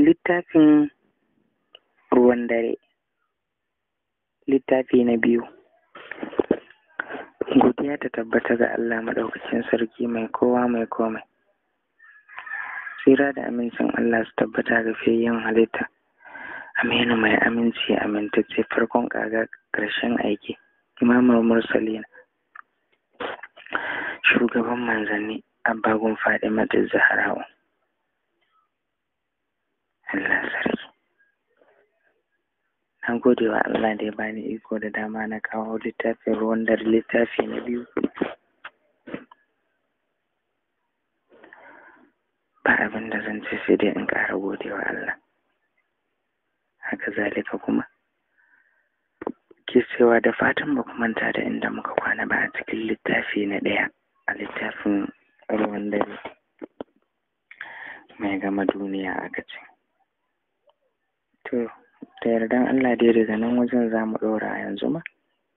littafin ruwan dare littafi na biyu godiya ta tabbata ga Allah maɗaukacin sarki mai kowa mai komai tsira da amincin Allah su tabbata ga fiyayyen halitta aminu mai aminci amintacce farkon kaga ƙarshen aiki imamul mursalin shugaban manzanni abbagun fadima da zahra'u Allah sarki na gode wa Allah da ya bani iko da dama na kawo littafin ruwan dare littafi na biyu ba abin da zan ce sai dai in ƙara gode wa Allah haka zalika kuma ke cewa da fatan ba manta da inda muka kwana ba a cikin littafi na ɗaya a littafin ruwan dare mai gama duniya aka ce to da yardan Allah dai daga nan wajen za mu ɗora yanzu ma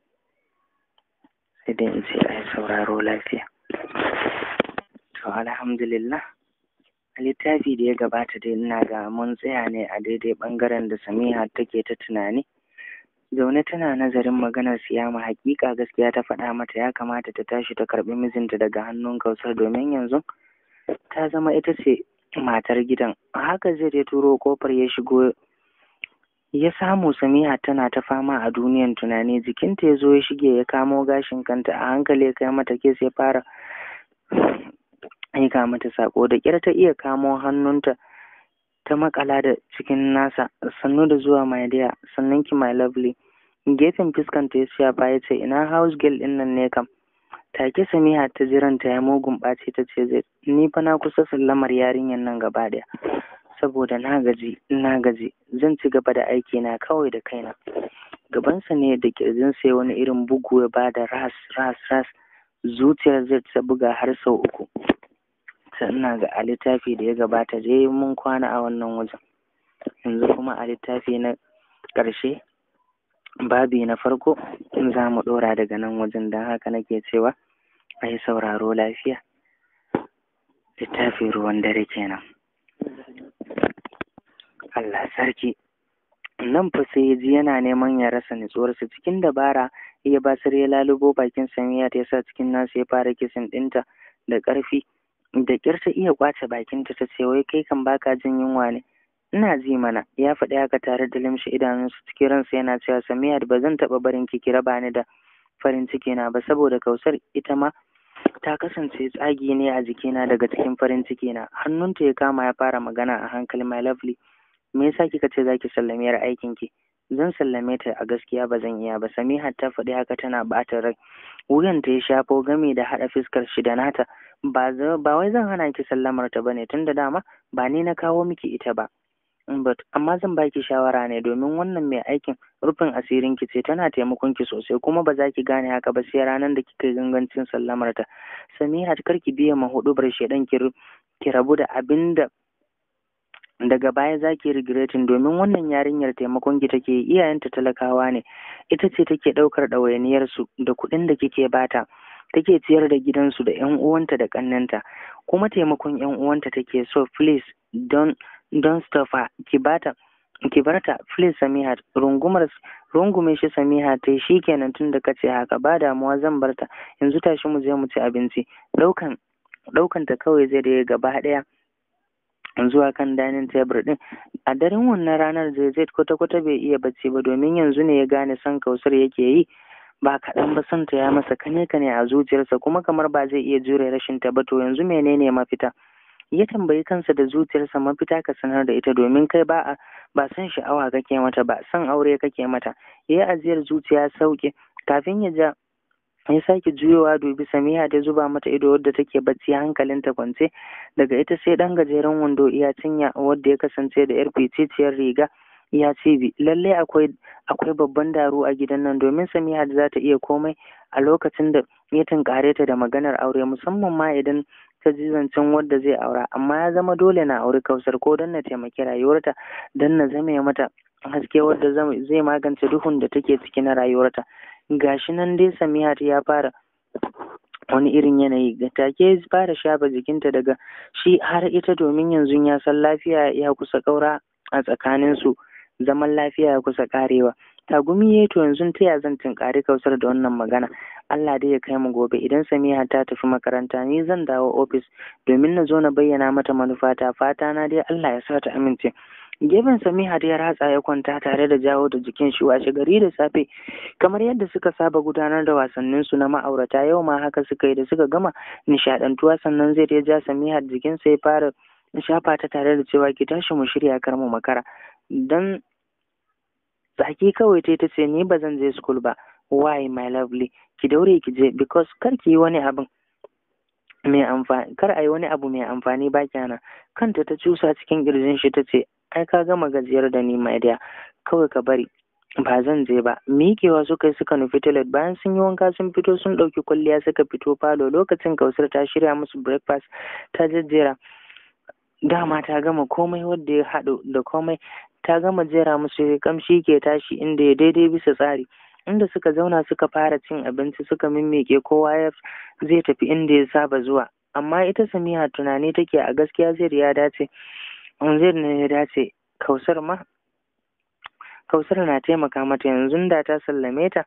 sai dai in ce a yi sauraro lafiya to alhamdulillah a littafi da ya gabata dai ina ga mun tsaya ne a daidai ɓangaren da samiha take ta tunani zaune tana nazarin maganar siyama hakika gaskiya ta faɗa mata ya kamata ta tashi ta karɓi mijinta daga hannun kausar domin yanzu ta zama ita ce matar gidan haka zai ya turo kofar ya shigo ya samu samiha tana ta fama a duniyan tunani jikinta ya zo ya shige ya kamo gashin kanta a hankali ya kai mata kes ya fara aika mata sako da ƙyar ta iya kamo hannunta ta makala da cikin nasa sannu da zuwa my dear sannan ki my lovely gefen fuskanta ya shafa ya ce ina house girl din nan ne kam take samiha ta jiranta ya mugun ɓace ta ce zai ni fa na kusa sallamar yarinyar nan gaba ɗaya saboda na gaji na gaji zan ci gaba da aiki na kawai da kaina gabansa ne da kirjin sai wani irin bugu ya bada ras ras ras zuciyar zai ta buga har sau uku ina ga a littafi da ya gabata dai mun kwana a wannan wajen yanzu kuma a littafi na ƙarshe babi na farko za mu ɗora daga nan wajen don haka nake cewa a yi sauraro lafiya littafi ruwan dare kenan Allah sarki nan fa sai ya ji yana neman ya rasa nutsuwarsa cikin dabara ya basar ya lalubo bakin samiya ta yasa cikin nasu ya fara kisan ɗinta da ƙarfi da ƙyar ta iya ƙwace bakinta ta ce wai kai kan baka jin yunwa ne ina ji mana ya faɗi haka tare da limshe idanunsu cikin ransa yana cewa samiya ba zan taɓa barin ki kira bani da farin ciki na ba saboda kausar ita ma ta kasance tsagi ne a jikina daga cikin farin ciki na hannunta ya kama ya fara magana a hankali my lovely me yasa kika ce zaki sallame yar aikin ki zan sallame ta a gaskiya ba zan iya ba samiha ta faɗi haka tana ɓata rai wuyan ta ya shafo gami da haɗa fuskar shi da nata ba ba wai zan hana ki sallamar ta bane tunda dama ba ni na kawo miki ita ba but amma zan baki shawara ne domin wannan mai aikin rufin asirin ki ce tana taimakon ki sosai kuma ba za ki gane haka ba sai ranar da kika yi gangancin sallamar ta samiha kar ki biya ma hudubar shedan ki ki rabu da abin da daga baya za ki regretin domin wannan yarinyar taimakon ki take iyayenta talakawa ne ita ce take ɗaukar ɗawainiyar su da kuɗin da kike bata take ciyar da gidansu da ƴan uwanta da ƙannenta kuma taimakon ƴan uwanta take so please don don stop her ki bata ki barta please Samiha rungumar rungume shi Samiha tai shikenan tunda kace haka ba damuwa zan barta yanzu tashi mu je mu ci abinci daukan daukan ta kawai zai da gaba daya zuwa kan dining table din a daren wannan ranar zai kwata kwata bai iya bacci ba domin yanzu ne ya gane san kausar yake yi ba kaɗan ba son ta ya masa kane kane a zuciyarsa kuma kamar ba zai iya jure rashin ta ba to yanzu menene mafita ya tambayi kansa da zuciyarsa mafita ka sanar da ita domin kai ba a ba san sha'awa kake mata ba san aure kake mata ya yi ajiyar zuciya sauke kafin ya ja ya sake juyowa dubi samiha ta zuba mata ido wadda take bacci hankalinta kwance daga ita sai dan gajeren wando iya cinya wadda ya kasance da yar ficiciyar riga ya cibi lallai akwai akwai babban daru a gidan nan domin samiha za ta iya komai a lokacin da ya tunkare ta da maganar aure musamman ma idan ta ji zancen wadda zai aura amma ya zama dole na auri kausar ko don na taimaki rayuwarta don na zame mata haske wadda zai magance duhun da take ciki na rayuwarta gashi nan dai samiha ya fara wani irin yanayi ga take fara shafa jikinta daga shi har ita domin yanzu ya san lafiya ya kusa ƙaura a tsakaninsu zaman lafiya ya kusa karewa tagumi ya to yanzu ta ya zan tunkari kausar da wannan magana Allah dai ya kai mu gobe idan Samiha ta tafi makaranta ni zan dawo ofis domin na zo na bayyana mata manufata fata na dai Allah ya sa ta amince gefen Samiha da ya ratsa ya kwanta tare da jawo da jikin shi washe gari da safe kamar yadda suka saba gudanar da wasannin su na ma'aurata yau ma haka suka yi da suka gama nishadantuwa sannan zai ya ja Samiha jikinsa ya fara shafa ta tare da cewa ki tashi mu shirya kar mu makara dan tsaki kawai ta ce ni ba zan je school ba why my lovely ki daure ki je because kar ki yi wani abin mai amfani kar a yi wani abu mai amfani ba kyana kanta ta cusa cikin kirjin shi ta ce ai ka gama gajiyar da ni my dear kawai ka bari ba zan je ba miƙewa suka yi suka nufi toilet bayan sun yi wanka sun fito sun ɗauki kwalliya suka fito falo lokacin kausar ta shirya musu breakfast ta jejjera dama ta gama komai wadda ya haɗu da komai ta gama jera musu kamshi ke tashi inda ya daidai bisa tsari inda suka zauna suka fara cin abinci suka mimmike kowa ya zai tafi inda ya saba zuwa amma ita samiha tunani take a gaskiya zai ya dace zai ne ya dace kausar ma kausar na taimaka mata yanzu da ta sallame ta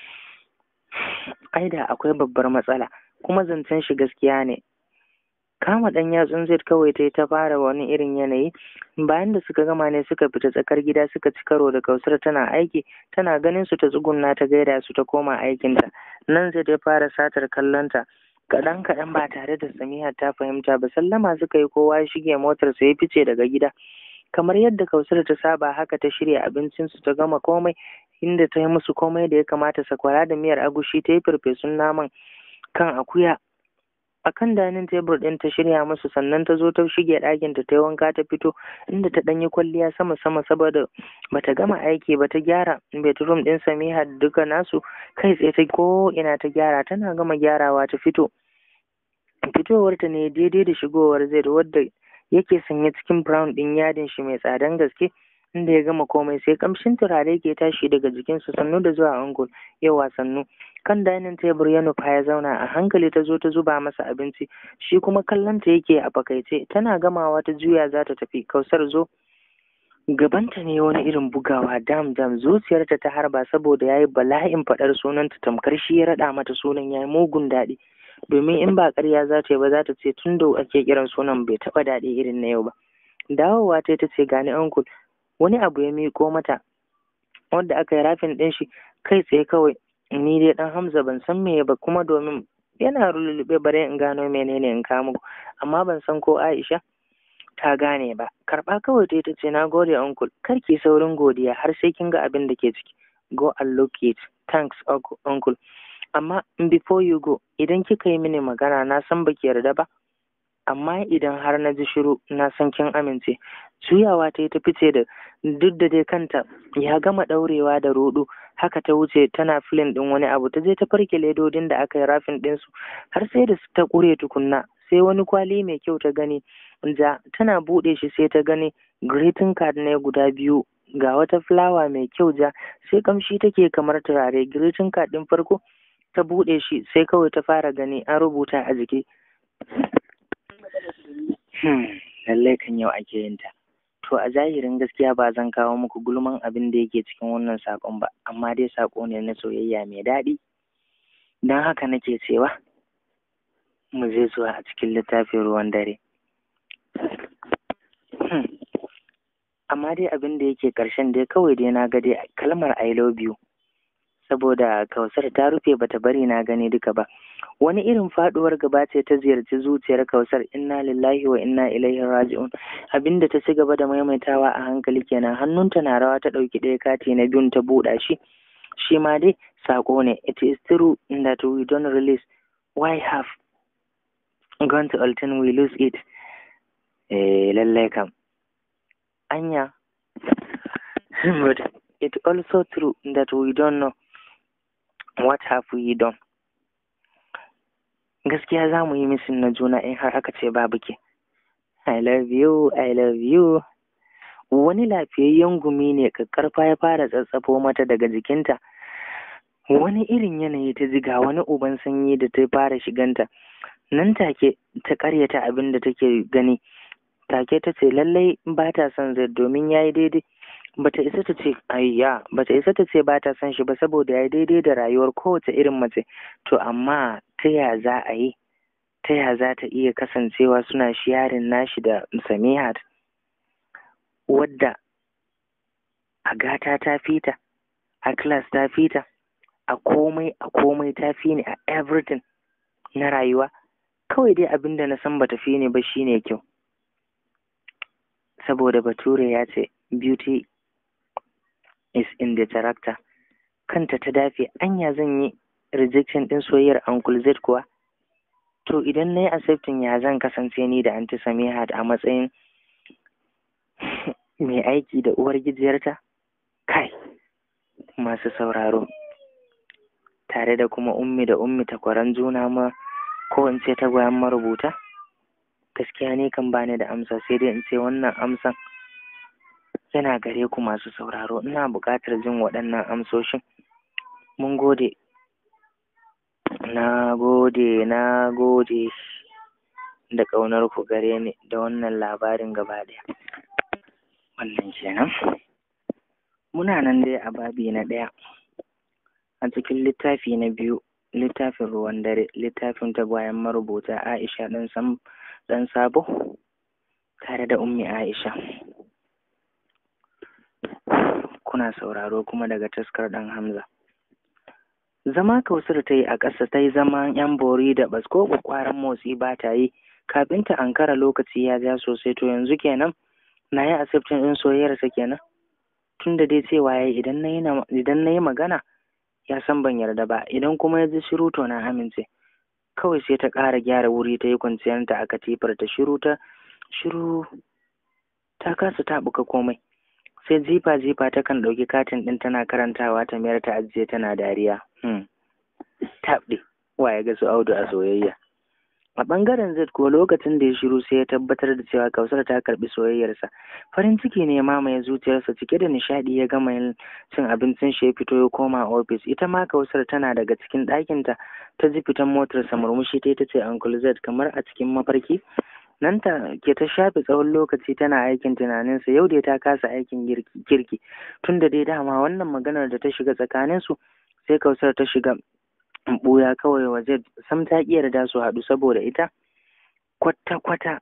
ai da akwai babbar matsala kuma zancen shi gaskiya ne kama ɗan yatsun zai kawai ta ta fara wani irin yanayi bayan da suka gama ne suka fita tsakar gida suka ci karo da kausar tana aiki tana ganin su ta tsugunna ta gaida su ta koma aikinta nan zai ta fara satar kallonta kaɗan kaɗan ba tare da samiha ta fahimta ba sallama suka yi kowa ya shige motar sa ya fice daga gida kamar yadda kausar ta saba haka ta shirya abincinsu ta gama komai inda ta yi musu komai da ya kamata sakwara da miyar agushi ta yi farfesun naman kan akuya a kan danin tebur ɗin ta shirya musu sannan ta zo ta shige ɗakin ta ta yi wanka ta fito inda ta ɗanyi kwalliya sama sama saboda bata gama aiki ba ta gyara bedroom ɗin Samiha duka nasu kai tsaye ta ko ina ta gyara tana gama gyarawa ta fito fitowar ta ne daidai da shigowar zai wadda yake sanye cikin brown ɗin yadin shi mai tsadan gaske inda ya gama komai sai kamshin turare ke tashi daga jikinsa sannu da zuwa angul yawa sannu kan dining tebur ya nufa ya zauna a hankali ta zo ta zuba masa abinci shi kuma kallonta yake a fakaice tana gamawa ta juya za ta tafi kausar zo gabanta ne wani irin bugawa dam dam zuciyarta ta harba saboda yayi bala'in faɗar sunanta tamkar shi ya raɗa mata sunan yayi mugun daɗi domin in ba ƙarya za ta yi ba za ta ce tun da ake kiran sunan bai taɓa daɗi irin na yau ba dawowa ta ta ce gani uncle wani abu ya miƙo mata wanda aka yi rafin ɗin shi kai tsaye kawai ni dai ɗan Hamza ban san me ba kuma domin yana rulluɓe bare in gano menene in kamo amma ban san ko Aisha ta gane ba karɓa kawai ta ce na gode uncle kar ki saurin godiya har sai kin ga abin da ke ciki go and look it thanks uncle amma before you go idan kika yi mini magana na san baki yarda ba amma idan har na ji shiru na san kin amince juyawa ta yi ta fice da duk da dai kanta ya gama ɗaurewa da rodo haka ta wuce tana filin ɗin wani abu ta je ta farke ledodin da aka yi rafin ɗinsu har sai da ta ƙure tukunna sai wani kwali mai kyau ta gani ja tana buɗe shi sai ta gani greeting card ne guda biyu ga wata fulawa mai kyau ja sai kamshi take kamar turare greeting card ɗin farko ta buɗe shi sai kawai ta fara gani an rubuta a jiki lallai kan yau ake yin ta to a zahirin gaskiya ba zan kawo muku gulman abin da yake cikin wannan saƙon ba amma dai saƙo ne na soyayya mai daɗi don haka nake cewa mu je zuwa a cikin littafin ruwan dare amma dai abin da yake ƙarshen dai kawai dai na ga dai kalmar I love you saboda kausar ta rufe bata bari na gani duka ba wani irin faduwar gaba ce ta ziyarci zuciyar kausar inna lillahi wa inna ilaihi raji'un abinda ta ci gaba da maimaitawa a hankali kenan hannunta na rawa ta ɗauki ɗaya kati na biyun ta buɗa shi shi ma dai sako ne it is true that we don't release why have gone to alton we lose it eh lallai kam anya but it also true that we don't know what have we done gaskiya za mu yi misin na juna in har aka ce babu ke I love you I love you wani lafiyayyen gumi ne kakkarfa ya fara tsatsafo mata daga jikinta wani irin yanayi ta jiga wani uban sanyi da ta fara shiganta nan take ta karyata abin da take gani take ta ce lallai ba ta son zai domin ya yi daidai bata isa ta ce ayya bata isa ta ce ba ta son shi ba saboda ya yi daidai da rayuwar kowace irin mace to amma ta ya za a yi ta ya za ta iya kasancewa suna shiyarin nashi da samihat wadda a gata ta fita a class ta fita a komai a komai ta fi ni a everything na rayuwa kawai dai abin da na san bata fi ni ba shine kyau saboda bature ya ce beauty is in the character kanta ta dafe anya zan yi rejection din soyayyar uncle z kuwa to idan na yi accepting ya zan kasance ni da anti samihat a matsayin mai aiki da uwar gijiyarta kai masu sauraro tare da kuma ummi da ummi takwaran juna ma ko in ce tagwayen marubuta gaskiya ne kan bani da amsa sai dai in ce wannan amsan yana gare ku masu sauraro ina buƙatar jin waɗannan amsoshin mun gode na gode na gode da ƙaunar ku gare ni da wannan labarin gaba ɗaya wannan kenan muna nan dai a babi na ɗaya a cikin littafi na biyu littafin ruwan dare littafin tagwayen marubuta aisha ɗan sam ɗan sabo tare da ummi aisha kuna sauraro kuma daga taskar ɗan hamza zama kausar ta yi a ƙasa ta yi zaman yan bori da basko kwakwaran motsi ba ta yi kafin ta ankara lokaci ya ja sosai to yanzu kenan na yi asibtin ɗin soyayyarsa kenan tun da dai cewa ya idan na yi magana ya san ban yarda ba idan kuma ya ji shiru to na amince kawai sai ta ƙara gyara wuri ta yi kwanciyarta a katifar ta shiru ta shiru ta kasa taɓuka komai sai jifa jifa ta kan ɗauki katin ɗin tana karantawa ta mayar ta ajiye tana dariya hmm. taɓɗe wa ya ga su audu a soyayya a ɓangaren z ko lokacin da ya shiru sai ya tabbatar da cewa kausar ta karɓi soyayyarsa farin ciki ne mamaye zuciyarsa cike da nishaɗi ya gama yin cin abincin shi ya fito ya koma ofis ita ma kausar tana daga cikin ɗakinta ta ji fitan motarsa murmushi ta ita ce uncle z kamar a cikin mafarki nan ta ke ta shafe tsawon lokaci tana aikin tunaninsa yau dai ta kasa aikin kirki tun da dai dama wannan maganar da ta shiga tsakaninsu sai kausar ta shiga ɓuya kawai waje sam ta ƙi yarda su haɗu saboda ita kwata-kwata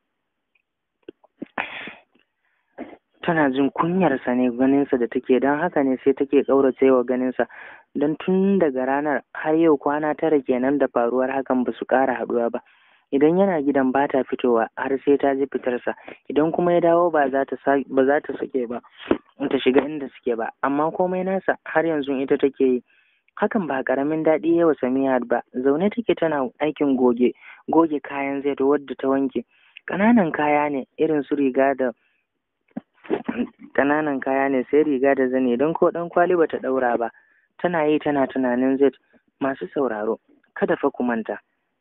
tana jin kunyarsa ne ganinsa da take don haka ne sai take ƙaurace wa ganinsa don tun daga ranar har yau kwana tara kenan da faruwar hakan ba su ƙara haɗuwa ba idan yana gidan ba ta fitowa har sai ta ji fitarsa idan kuma ya dawo ba za ta sake ba ta shiga inda suke ba amma komai nasa har yanzu ita take yi hakan ba karamin daɗi ya wa Samiyat ba zaune take tana aikin goge goge kayan zai wadda ta wanke ƙananan kaya ne irin su riga da ƙananan kaya ne sai riga da zane don ko ɗan kwali bata ɗaura ba tana yi tana tunanin zai masu sauraro kada fa ku manta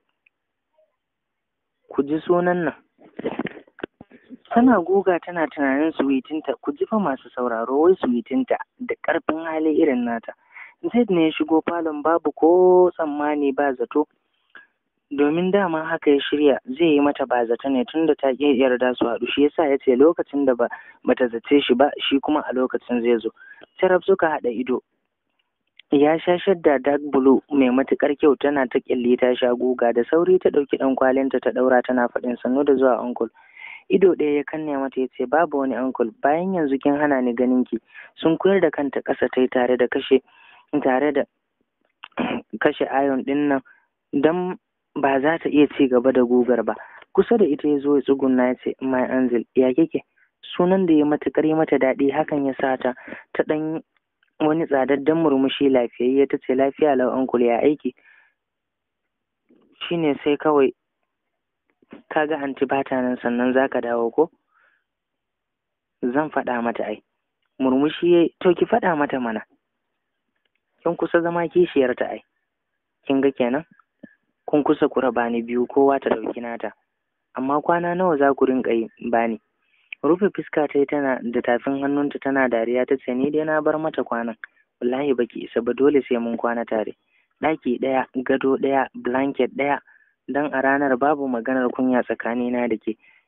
ku ji sunan nan tana guga tana tunanin suwitinta ku ji fa masu sauraro wai suwitinta da ƙarfin hali irin nata Zaid ne ya shigo falon babu ko tsammani ba zato domin dama haka ya shirya zai yi mata ba zato ne tunda ta ƙi yarda su haɗu shi yasa ya ce lokacin da ba bata zace shi ba shi kuma a lokacin zai zo tarab suka haɗa ido ya sha shadda dark blue mai matuƙar kyau tana ta ƙyalli ta sha guga da sauri ta ɗauki ɗan kwalinta ta ɗaura tana faɗin sannu da zuwa uncle ido ɗaya ya kanne mata ya ce babu wani uncle bayan yanzu kin hana ni ganin ki sun koyar da kanta ƙasa ta yi tare da kashe tare da kashe ayon ɗin nan don ba za ta iya ci gaba da gugar ba kusa da ita ya zo ya tsuguna ya ce my angel ya kike sunan da ya matuƙar yi mata daɗi hakan ya sa ta ta ɗan wani tsadaddan murmushi lafiyayye ta ce lafiya lau uncle ya aiki shine sai kawai kaga anti bata nan sannan zaka dawo ko zan faɗa mata ai murmushi yayi to ki faɗa mata mana kin kusa zama kishiyar ta ai kin ga kenan kun kusa ku raba ni biyu kowa ta ɗauki nata amma kwana nawa za ku rinƙa yi bani rufe fuska ta tana da tafin hannunta tana dariya ta ce ni dai na bar mata kwanan wallahi baki isa ba dole sai mun kwana tare ɗaki ɗaya gado ɗaya blanket ɗaya dan a ranar babu maganar kunya tsakanina da ke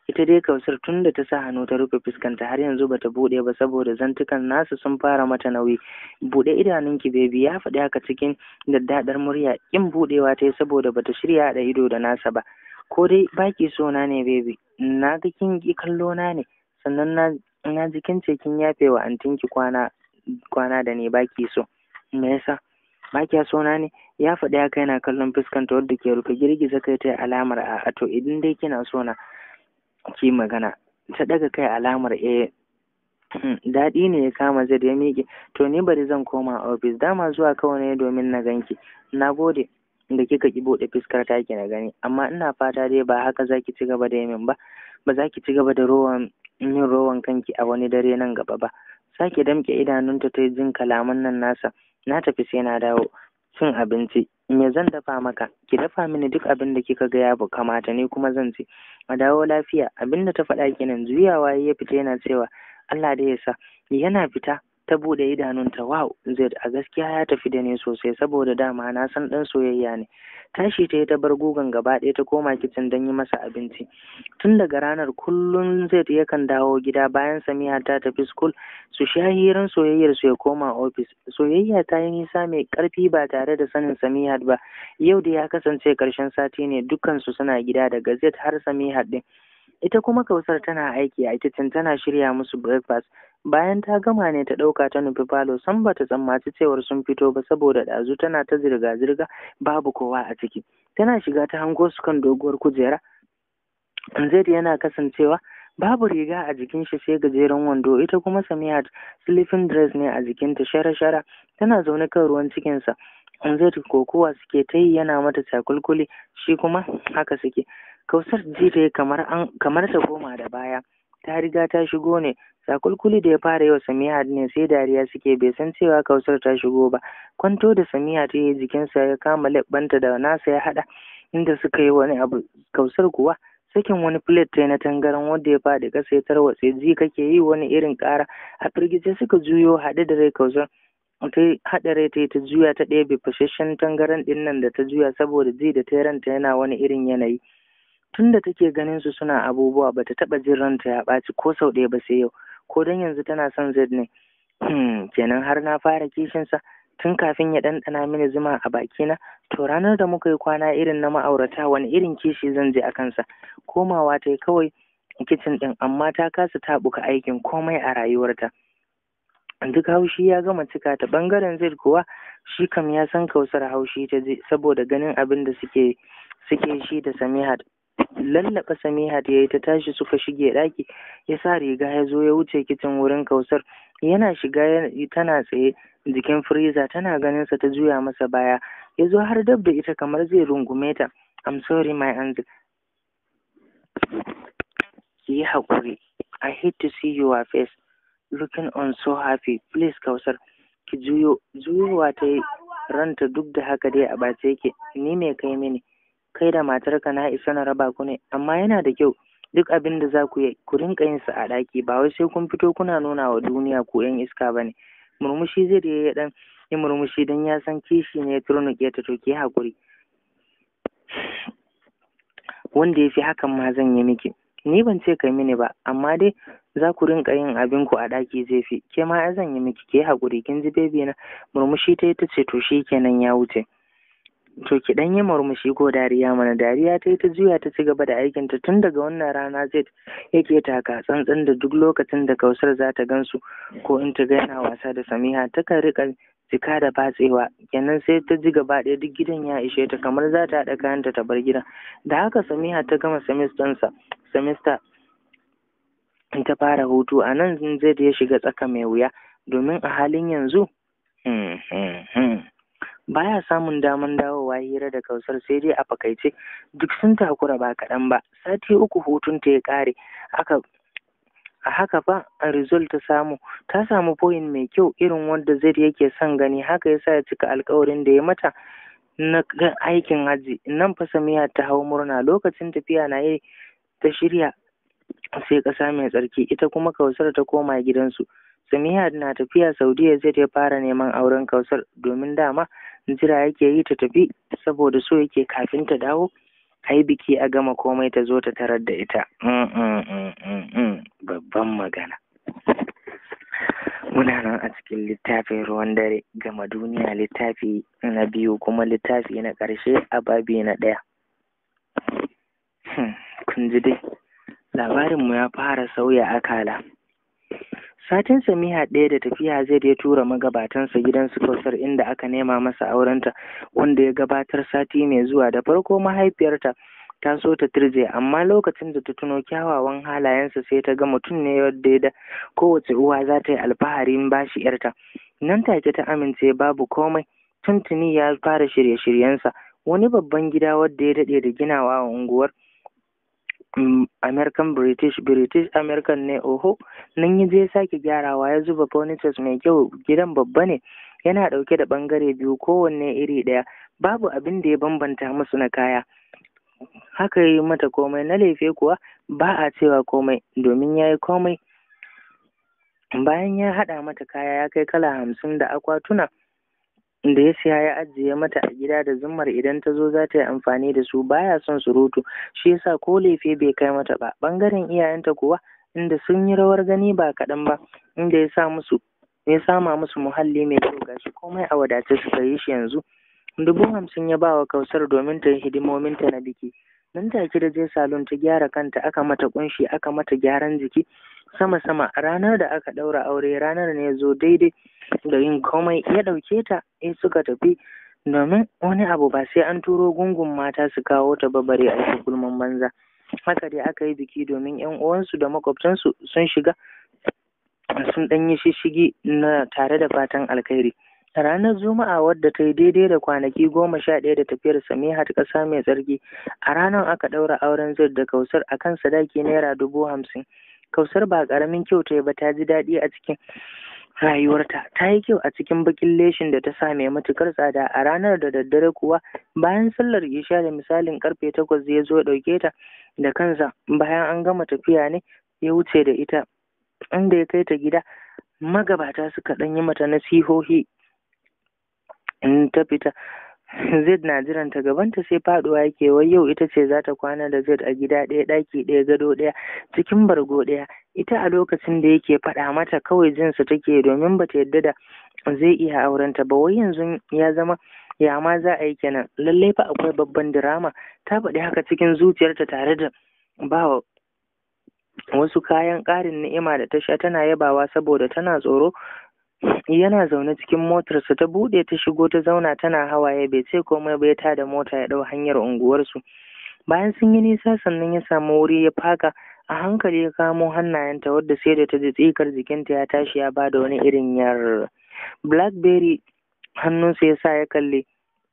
ita dai kausar tun da ta sa hannu ta rufe fuskanta har yanzu bata buɗe ba saboda zantukan nasu sun fara mata nauyi buɗe idanunki bebi ya faɗi haka cikin daddaɗar murya kin buɗewa ta yi saboda bata shirya haɗa ido da nasa ba ko dai baki so na ne bebi na ga kin ki kallo na ne sannan na na ji kin ce kin yafe wa antinki kwana kwana da ne baki so me yasa baki so na ne ya faɗi haka yana kallon fuskanta wadda ke rufe girgiza kai ta alamar a to idan dai kina so na ki magana ta daga kai alamar eh daɗi ne ya kama zai ya miƙe to ni bari zan koma ofis dama zuwa kawai ne domin na ganki na gode da kika ki buɗe fuskar taki na gani amma ina fata dai ba haka zaki ci gaba da min ba ba za ki ci gaba da rowan yin rowan kanki a wani dare nan gaba ba sake damƙe idanunta ta jin kalaman nan nasa na tafi sai na dawo cin abinci me zan dafa maka ki dafa mini duk abin da kika ga ya kamata ne kuma zan ci a dawo lafiya abin da ta faɗa kenan juyawa ya fita yana cewa Allah da ya sa yana fita ta bude idanunta wow zai a gaskiya ya tafi da ni sosai saboda dama na san dan soyayya ne tashi ta yi ta bar gugan gaba ɗaya ta koma kicin don yi masa abinci tun daga ranar kullum zai yakan dawo gida bayan samiha ta tafi school su sha hirar soyayyar su ya koma ofis soyayya ta yi nisa mai ƙarfi ba tare da sanin samiha ba yau da ya kasance ƙarshen sati ne dukkansu suna gida daga zai har samiha ɗin ita kuma kausar tana aiki a kicin tana shirya musu breakfast bayan ta gama ne ta ɗauka ta nufi falo san ba ta tsammaci cewar sun fito ba saboda ɗazu tana ta zirga-zirga babu kowa a ciki tana shiga ta hango su kan doguwar kujera zaid yana kasancewa babu riga a jikin shi sai gajeren wando ita kuma samiyat sleeping dress ne a jikinta shara-shara tana zaune kan ruwan cikinsa zaid kokowa suke ta yi yana mata cakulkuli shi kuma haka suke kausar ji ta kamar an kamar ta koma da baya ta riga ta shigo ne sakulkuli da ya fara yau samiha ne sai dariya suke bai san cewa kausar ta shigo ba kwanto da samiha ta yi jikinsa ya kama leɓanta da nasa ya haɗa inda suka yi wani abu kausar kuwa sakin wani plate ta na tangaran wanda ya faɗi ƙasa ya tarwatse ji kake yi wani irin ƙara a firgice suka juyo haɗe da rai kausar ta haɗa rai ta yi ta juya ta ɗebe fashashen tangaran ɗin nan da ta juya saboda ji da ta ranta yana wani irin yanayi tun da take ganin su suna abubuwa bata taɓa jin ranta ya ɓaci ko sau ɗaya ba sai yau ko don yanzu tana son Z ne kenan har na fara kishinsa tun kafin ya ɗanɗana mini zuma a bakina to ranar da muka yi kwana irin na ma'aurata wani irin kishi zan je a kansa komawa ta yi kawai kicin ɗin amma ta kasa taɓuka aikin komai a rayuwarta duk haushi ya gama cika ta ɓangaren zai kuwa shi kam ya san kausar haushi ta je saboda ganin abin da suke suke shi da samihat lallaɓa samihat ya yi ta tashi suka shige ɗaki ya sa riga ya zo ya wuce kicin wurin kausar yana shiga tana tsaye jikin firiza tana ganin sa ta juya masa baya ya zo har dab da ita kamar zai rungume ta I'm sorry my angel ki yi haƙuri I hate to see your face looking on so happy please kausar ki juyo juyowa ta yi ranta duk da haka dai a bace yake ni me kai mini kai da matarka na isa na raba ku ne amma yana da kyau duk abin da za ku yi ku rinka yin sa a ɗaki ba wai sai kun fito kuna nuna wa duniya ku yan iska ba ne murmushi zai da ya dan yi murmushi don ya san kishi ne ya turnuƙe ta to ki haƙuri wanda ya fi hakan ma zan yi miki ni ban ce kai mini ba amma dai za ku rinka yin abin ku a ɗaki zai fi ke ma zan yi miki ke haƙuri kin ji bebi na murmushi ta yi ta ce to shi kenan ya wuce to ki dan yi murmushi ko dariya mana dariya ta yi ta juya ta ci gaba da aikinta tun daga wannan rana zai yake taka tsantsan da duk lokacin da kausar za ta gansu ko in ta ga yana wasa da samiha takan rika jika da batsewa kenan sai ta ji gaba ɗaya duk gidan ya ishe ta kamar za ta haɗa kayanta ta bar gidan da haka samiha ta gama semistansa semester ta fara hutu a nan zai ya shiga tsaka mai wuya domin a halin yanzu baya samun daman dawowa hira da kausar sai dai a fakaice duk sun takura ba kaɗan ba sati uku hutun ta ya ƙare aka a haka fa a result ta samu ta samu point mai kyau irin wanda zai yake son gani haka yasa ya cika alkawarin da ya mata na aikin hajji nan fa samiya ta hau murna lokacin tafiya na yi ta shirya sai ƙasa mai tsarki ita kuma kausar ta koma gidansu samiya na tafiya saudiya zai ya fara neman auren kausar domin dama jira yake yi ta tafi saboda so yake kafin ta dawo ai biki a gama komai ta zo ta tarar da ita babban magana muna nan a cikin littafin ruwan dare gama duniya littafi na biyu kuma littafi na ƙarshe a babi na ɗaya kun ji dai labarinmu ya fara sauya akala satin samiha ɗaya da tafiya zai ya tura magabatansa gidan su kausar inda aka nema masa aurenta wanda ya gabatar sati mai zuwa da farko mahaifiyarta ta so ta turje amma lokacin da ta tuno kyawawan halayensa sai ta ga mutum ne wadda ya da kowace uwa za ta yi alfaharin bashi yarta nan take ta amince babu komai tuntuni ya fara shirye-shiryensa wani babban gida wadda ya daɗe da ginawa a unguwar American British British American ne oho nan ya je sake gyarawa ya zuba furnitures mai kyau gidan babba ne yana ɗauke da ɓangare biyu kowanne iri ɗaya babu abin da ya bambanta musu na kaya haka yi mata komai na lefe kuwa ba a cewa komai domin ya yi komai bayan ya haɗa mata kaya ya kai kala hamsin da akwatuna da ya siya ya ajiye mata a gida da zummar idan ta zo za ta yi amfani da su baya son surutu shi yasa ko lefe bai kai mata ba ɓangaren iyayenta kuwa inda sun yi rawar gani ba kaɗan ba inda ya sa musu ya sama musu muhalli mai kyau gashi komai a wadace suka yi shi yanzu dubu hamsin ya ba wa kausar domin ta yi hidimominta na biki nan take da je salon ta gyara kanta aka mata kunshi aka mata gyaran jiki sama sama ranar da aka ɗaura aure ranar ne zo daidai da yin komai ya ɗauke ta ya suka tafi domin wani abu ba sai an turo gungun mata su kawo ta babare a gulman banza haka dai aka yi biki domin yan uwansu da makwabtansu sun shiga sun ɗan yi shishigi na tare da fatan alkhairi ranar juma'a wadda ta yi daidai da kwanaki goma sha ɗaya da tafiyar samiha ta ƙasa mai tsarki a ranar aka ɗaura auren zai da kausar a kan sadaki naira dubu hamsin kausar ba ƙaramin kyau ta yi ba ta ji daɗi a cikin rayuwarta ta yi kyau a cikin bakin leshin da ta sa mai matukar tsada a ranar da daddare kuwa bayan sallar isha da misalin karfe takwas ya zo ɗauke ta da kansa bayan an gama tafiya ne ya wuce da ita inda ya kai ta gida magabata suka ɗan yi mata nasihohi in ta fita Zed na jiran ta gabanta sai faduwa yake wai yau ita ce za ta kwana da Zed a gida ɗaya ɗaki ɗaya gado ɗaya cikin bargo ɗaya ita a lokacin da yake faɗa mata kawai jinsa take domin ba ta yadda da zai iya aurenta ba wai yanzu ya zama ya ma za a yi kenan lallai fa akwai babban dirama ta faɗi haka cikin zuciyarta tare da ba wasu kayan ƙarin ni'ima da ta sha tana yabawa saboda tana tsoro yana zaune cikin motarsa ta buɗe ta shigo ta zauna tana hawaye bai ce komai ba ya tada mota ya ɗau hanyar unguwarsu bayan sun yi nisa sannan ya samu wuri ya faka a hankali ya kamo hannayenta wadda sai da ta ji tsikar jikinta ya tashi ya bada wani irin yar blackberry hannunsa ya sa ya kalle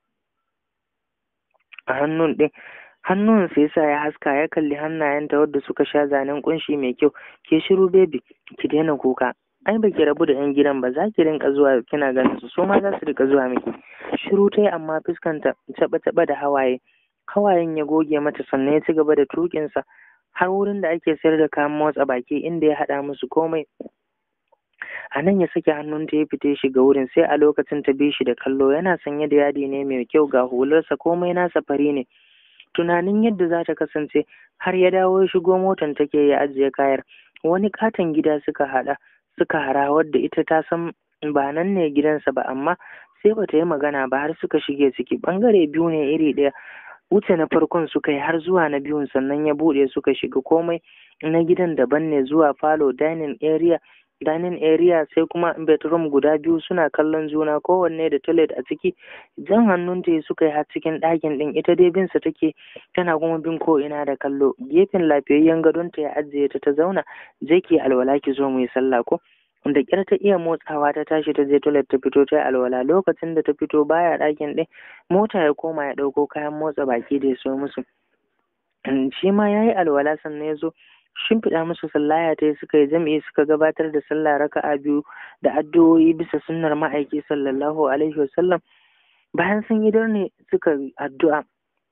a hannun ɗin hannun sai sa ya haska ya kalli hannayenta wadda suka sha zanen kunshi mai kyau ke shiru baby ki daina kuka ai ba ki rabu da yan gidan ba za ki rinka zuwa kina ganin su su ma za su rika zuwa miki shiru ta yi amma fuskanta taɓa taɓa da hawaye hawayen ya goge mata sannan ya ci gaba da tukinsa har wurin da ake sayar da kayan motsa baki inda ya haɗa musu komai a nan ya sake hannunta ya fita shiga wurin sai a lokacin ta bi shi da kallo yana sanye da yadi ne mai kyau ga hularsa komai nasa fari ne tunanin yadda za ta kasance har ya dawo ya shigo motan take ya ajiye kayar wani katon gida suka haɗa suka hara wadda ita ta san ba nan ne gidansa ba amma sai bata yi magana ba har suka shige ciki bangare biyu ne iri ɗaya wuce na farkon suka yi har zuwa na biyun sannan ya buɗe suka shiga komai na gidan daban ne zuwa falo dining area dining area sai kuma bedroom guda biyu suna kallon juna kowanne da toilet a ciki jan hannun ta suka yi har cikin ɗakin ɗin ita dai binsa take tana kuma bin ko ina da kallo gefen lafiyayyen gadon ta ya ajiye ta ta zauna je ki alwala ki zo mu yi sallah ko da kyar ta iya motsawa ta tashi ta je toilet ta fito ta yi alwala lokacin da ta fito baya ɗakin ɗin mota ya koma ya ɗauko kayan motsa baki da ya so musu shi ma ya yi alwala sannan ya zo shimfiɗa musu sallaya ta suka yi jam'i suka gabatar da sallah raka'a biyu da addu'o'i bisa sunnar ma'aiki sallallahu alaihi wasallam bayan sun yi ne suka addu'a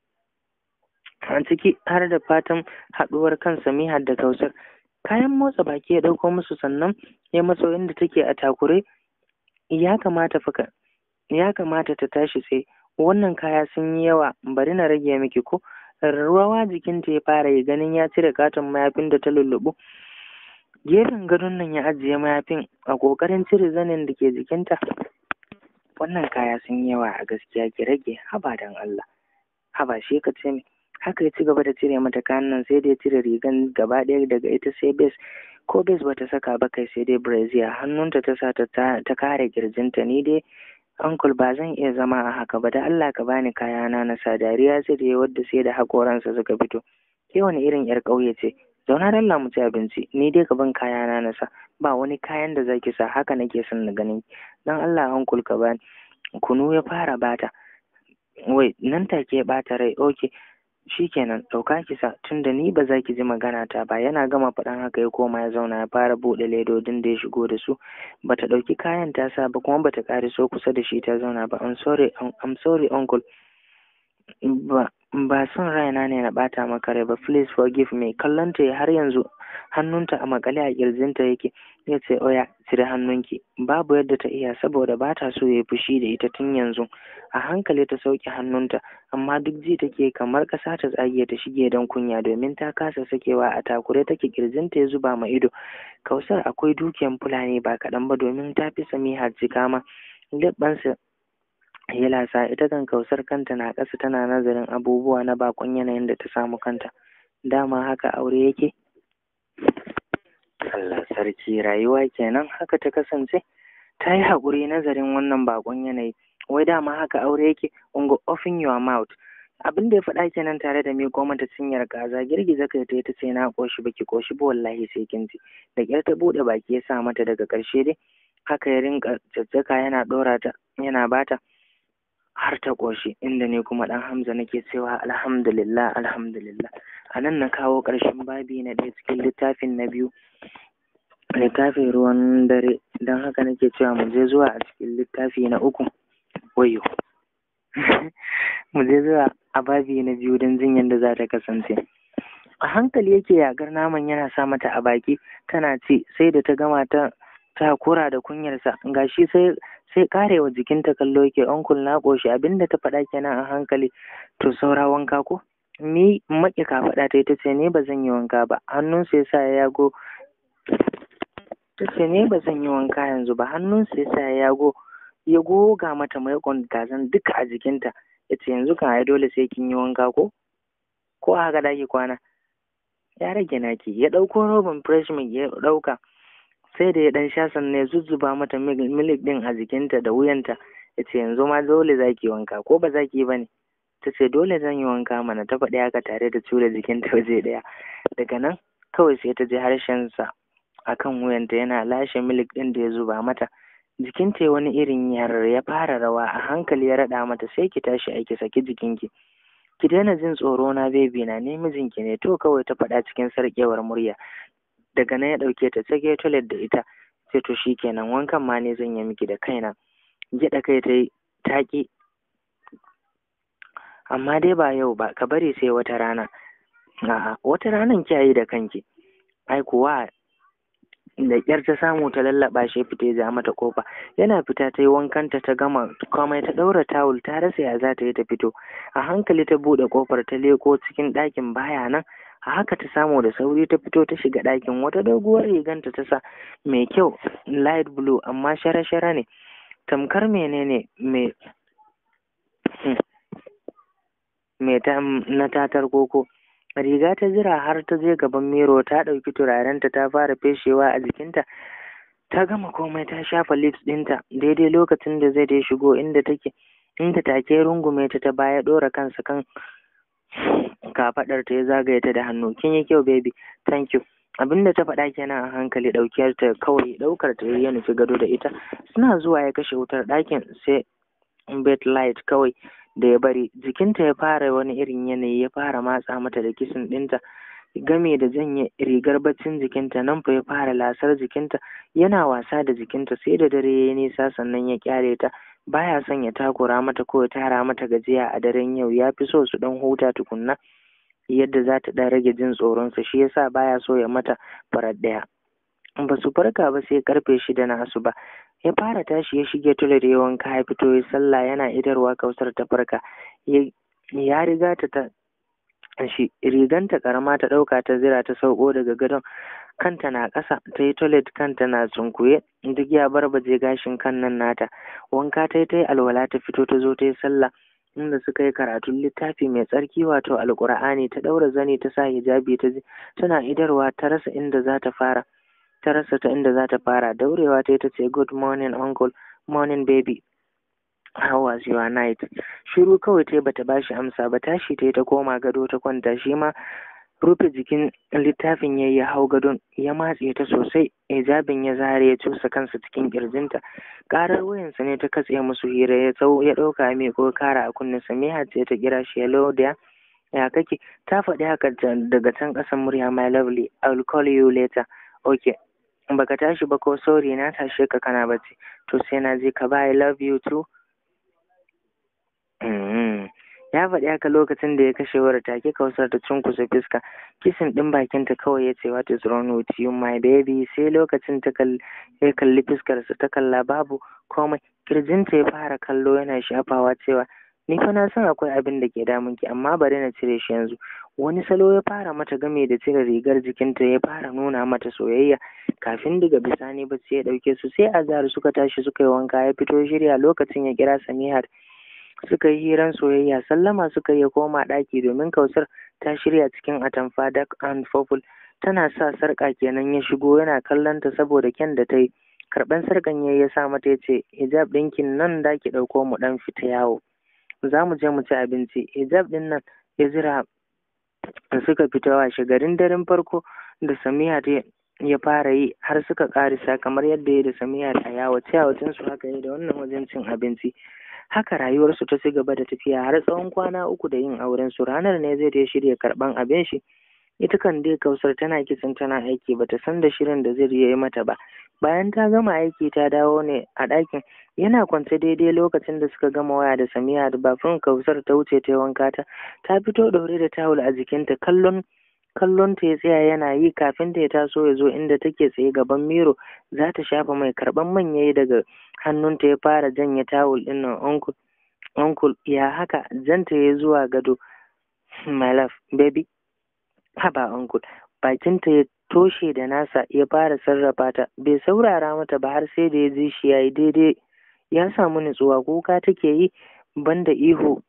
a ciki har da fatan haɗuwar kan samiha da kausar kayan motsa baki ya ɗauko musu sannan ya matso inda take a takure ya kamata faka ya kamata ta tashi sai wannan kaya sun yi yawa bari na rage miki ko rawa jikinta ya fara yi ganin ya cire katon mayafin da ta lullubu gefen gadon nan ya ajiye mayafin a ƙoƙarin cire zanin da ke jikinta wannan kaya sun yi yawa a gaskiya ki rage haba dan Allah haba shi ka ce haka ya ci gaba da cire mata kayan nan sai dai cire rigan gaba ɗaya daga ita sai bes ko bes bata saka ba kai sai dai brazier hannunta ta sa ta kare kirjinta ni dai uncle ba zan iya zama a haka ba da Allah ka bani kayana na sa dariya sai da wadda sai da hakoransa suka fito ke wani irin yar ƙauye ce zauna dan mu ci abinci ni dai ka ban kayana na sa ba wani kayan da zaki sa haka nake son na ganin dan Allah uncle ka bani kunu ya fara bata wai nan take ya bata rai okay shikenan ɗauka ki sa tunda ni ba za ki ji magana ta ba yana gama faɗan haka ya koma ya zauna ya fara buɗe ledodin da ya shigo da su bata ɗauki kayan ta sa ba kuma bata ƙare so kusa da shi ta zauna ba I'm sorry I'm sorry uncle ba ba son raina ne na ɓata maka rai ba please forgive me kallon ta har yanzu hannunta a makale a kirjinta yake ya ce oya cire hannunki babu yadda ta iya saboda ba ta so ya fushi da ita tun yanzu a hankali ta sauke hannunta amma duk ji take kamar ƙasa ta tsage ta shige don kunya domin ta kasa sakewa a takure take kirjinta ya zuba ma ido kausar akwai dukiyan fulani ba kaɗan ba domin ta fi samiha jika ma leɓɓansa ya lasa ita kan kausar kanta na ƙasa tana nazarin abubuwa na bakon yanayin da ta samu kanta dama haka aure yake Allah sarki rayuwa kenan haka ta kasance ta yi haƙuri nazarin wannan bakon yanayi wai dama haka aure yake ungo open your mouth abin da ya faɗa kenan tare da miƙo mata cinyar kaza girgiza kai ta ta ce na ƙoshi baki ƙoshi ba wallahi sai kin ji da ƙyar ta buɗe baki ya sa mata daga ƙarshe dai haka ya rinka caccaka yana ɗora ta yana bata har ta ƙoshi inda ne kuma ɗan hamza nake cewa alhamdulillah alhamdulillah a nan na kawo ƙarshen babi na ɗaya cikin littafin na biyu littafin ruwan dare don haka nake cewa mu je zuwa a cikin littafi na uku wayo mu je zuwa a babi na biyu don jin yadda za ta kasance a hankali yake yagar naman yana sa mata a baki tana ci sai da ta gama ta ta kura da kunyarsa gashi sai sai karewa jikinta kallo yake onkul na ƙoshi abinda ta faɗa kenan a hankali to saura wanka ko ni maƙi ka faɗa ta ita ce ne ba zan yi wanka ba hannunsa ya sa ya yago ta ce ne ba zan yi wanka yanzu ba hannunsa ya sa ya yago ya goga mata maikon gazan duka a jikinta ya ce yanzu kan ai dole sai kin yi wanka ko ko a haka daki kwana ya rage naki ya ɗauko roban fresh milk ya ɗauka sai da ya ɗan sha sannan ya zuzzuba mata milik ɗin a jikinta da wuyanta ya ce yanzu ma dole za ki wanka ko ba za ki yi ba ne ta ce dole zan yi wanka mana ta faɗi haka tare da tura jikinta waje ɗaya daga nan kawai sai ta ji harshensa a kan wuyanta yana lashe milik ɗin da ya zuba mata jikinta ya wani irin yar ya fara rawa a hankali ya raɗa mata sai ki tashi aiki saki jikinki ki daina jin tsoro na bebi na ne mijinki ne to kawai ta faɗa cikin sarƙewar murya daga nan ya ɗauke ta tsage toilet da ita sai to kenan wankan ma ne zan yi miki da kaina gyaɗa kai ta yi taƙi amma dai ba yau ba ka bari sai wata rana a'a wata ranan kiyaye da kanki ai kuwa da ƙyar ta samu ta lallaɓa shi fita ya ja mata kofa yana fita ta yi wankanta ta gama komai ta ɗaura tawul ta rasa ya za ta yi ta fito a hankali ta buɗe kofar ta leko cikin ɗakin baya nan a haka ta samu da sauri ta fito ta shiga ɗakin wata doguwar riganta ta sa mai kyau light blue amma shara-shara ne tamkar menene mai mai ta na tatar koko riga ta jira har ta je gaban miro ta ɗauki turarenta ta fara feshewa a jikinta ta gama komai ta shafa lips ɗinta daidai lokacin da zai dai shigo inda take inda take rungume ta ta baya ɗora kansa kan kafaɗar ta ya zagaye ta da hannu kin yi kyau baby thank you abinda ta faɗa kenan a hankali ɗaukiyar ta kawai ɗaukar ta ya nufi gado da ita suna zuwa ya kashe wutar ɗakin sai bed light kawai da ya bari jikinta ya fara wani irin yanayi ya fara matsa mata da kisin ɗinta game da janye rigar baccin jikinta nan fa ya fara lasar jikinta yana wasa da jikinta sai da dare ya yi nisa sannan ya kyale ta baya son ya takura mata ko ya tara mata gajiya a daren yau ya fi so su dan huta tukunna yadda za ta dan rage jin tsoronsa shi yasa baya so ya mata farar ɗaya ba su farka ba sai karfe shida na asuba ya fara tashi ya shige tule da yawan ya fito ya sallah yana idarwa kausar ta farka ya riga ta ta shi riganta karama ta ɗauka ta zira ta sauko daga gadon kanta na ƙasa ta yi toilet kanta na tsunkuye duk ya barbaje gashin kan nan nata wanka ta yi ta yi alwala ta fito ta zo ta yi sallah inda suka yi karatun littafi mai tsarki wato alƙur'ani ta ɗaura zani ta sa hijabi ta tana idarwa ta rasa inda za ta fara ta rasa ta inda za ta fara daurewa ta yi ta ce good morning uncle morning baby how was your night shiru kawai ta bata bashi amsa ba tashi ta ta koma gado ta kwanta shi ma rufe jikin littafin ya ya hau gadon ya matse ta sosai hijabin ya zare ya cusa kansa cikin kirjinta karar wayansa ne ta katse musu hira ya tsawo ya ɗauka mai ko kara a kunne samiha ce ta kira shi hello da ya kake ta faɗi haka daga can ƙasan murya my lovely i will call you later okay baka tashi ba ko sorry na tashe ka kana bacci to sai na je ka ba i love you too ya faɗi haka lokacin da ya kashe wayar take kausar ta cunkusa fuska kisin ɗin bakinta kawai ya ce what is wrong with you my baby sai lokacin ta ya kalli fuskarsa ta kalla babu komai kirjinta ya fara kallo yana shafawa cewa ni fa na san akwai abin da ke damun ki amma bari na cire shi yanzu wani salo ya fara mata game da cire rigar jikinta ya fara nuna mata soyayya kafin daga bisani bacci ya ɗauke su sai azhar suka tashi suka yi wanka ya fito shirya lokacin ya kira samihar suka yi hiran soyayya sallama suka yi koma ɗaki domin kausar ta shirya cikin atamfa dark and purple tana sa sarƙa kenan ya shigo yana kallon ta saboda kyan da ta yi karɓan sarƙan ya ya sa mata ya ce hijab ɗinkin nan da ki ɗauko mu ɗan fita yawo za mu je mu ci abinci hijab ɗin nan ya zira suka fita washe garin daren farko da samiya ta ya fara yi har suka ƙarisa kamar yadda ya da samiya a yawo ciyawacin su haka yi da wannan wajen cin abinci haka rayuwarsu ta ci gaba da tafiya har tsawon kwana uku da yin auren su ranar ne zai ta shirya karban abin shi ita kan dai kausar tana kisan tana aiki bata san da shirin da zai yi mata ba bayan ta gama aiki ta dawo ne a ɗakin yana kwance daidai lokacin da suka gama waya da samiya da bafin kausar ta wuce ta wanka ta ta fito ɗaure da tawul a jikinta kallon kallon ta ya tsaya yana yi kafin ta ya taso ya zo inda take tsaye gaban miro za ta shafa mai karban manya daga hannunta ya fara janye tawul ɗin nan uncle uncle ya haka janta ya zuwa gado my love baby haba uncle bakinta ya toshe da nasa ya fara sarrafa ta bai saurara mata ba har sai da ya ji shi yayi daidai ya samu nutsuwa kuka take yi banda ihu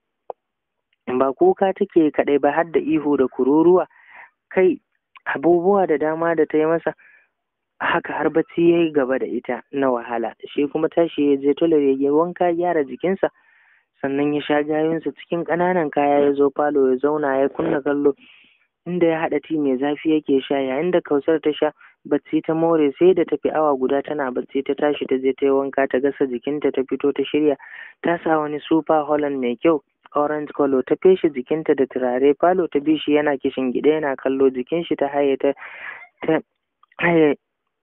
ba kuka take kadai ba har da ihu da kururuwa kai abubuwa da dama da ta yi masa haka har bacci ya yi gaba da ita na wahala shi kuma tashi ya je tole ya wanka gyara jikinsa sannan ya sha gayunsa cikin ƙananan kaya ya zo falo ya zauna ya kunna kallo inda ya haɗa ti mai zafi yake sha yayin da kausar ta sha bacci ta more sai da tafi awa guda tana bacci ta tashi ta je ta yi wanka ta gasa jikinta ta fito ta shirya ta sa wani super holland mai kyau orange color ta feshe jikinta da turare falo ta bi shi yana kishin gida yana kallo jikin shi ta haye ta ta haye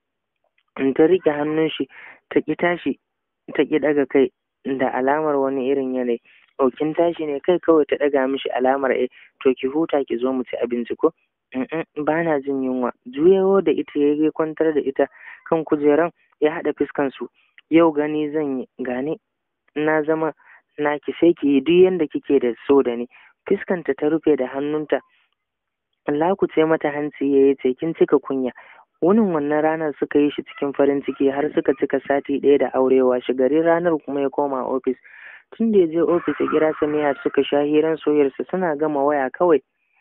ta rike hannun shi ta ki tashi ta ki daga kai da alamar wani irin yanayi ɗaukin tashi ne kai kawai ta ɗaga mishi alamar eh to ki huta ki zo mu ci abinci ko ba na jin yunwa juyawo da ita ya kwantar da ita kan kujeran ya haɗa fuskan su yau gani zan yi gane na zama naki sai ki yi duk yanda kike da so da ni fuskanta ta rufe da hannunta lakuce mata hanci ya ce kin cika kunya wunin wannan ranar suka yi shi cikin farin ciki har suka cika sati ɗaya da aurewa shi gari ranar kuma ya koma ofis tun da ya je ofis ya kira samiya suka sha hiran soyarsa suna gama waya kawai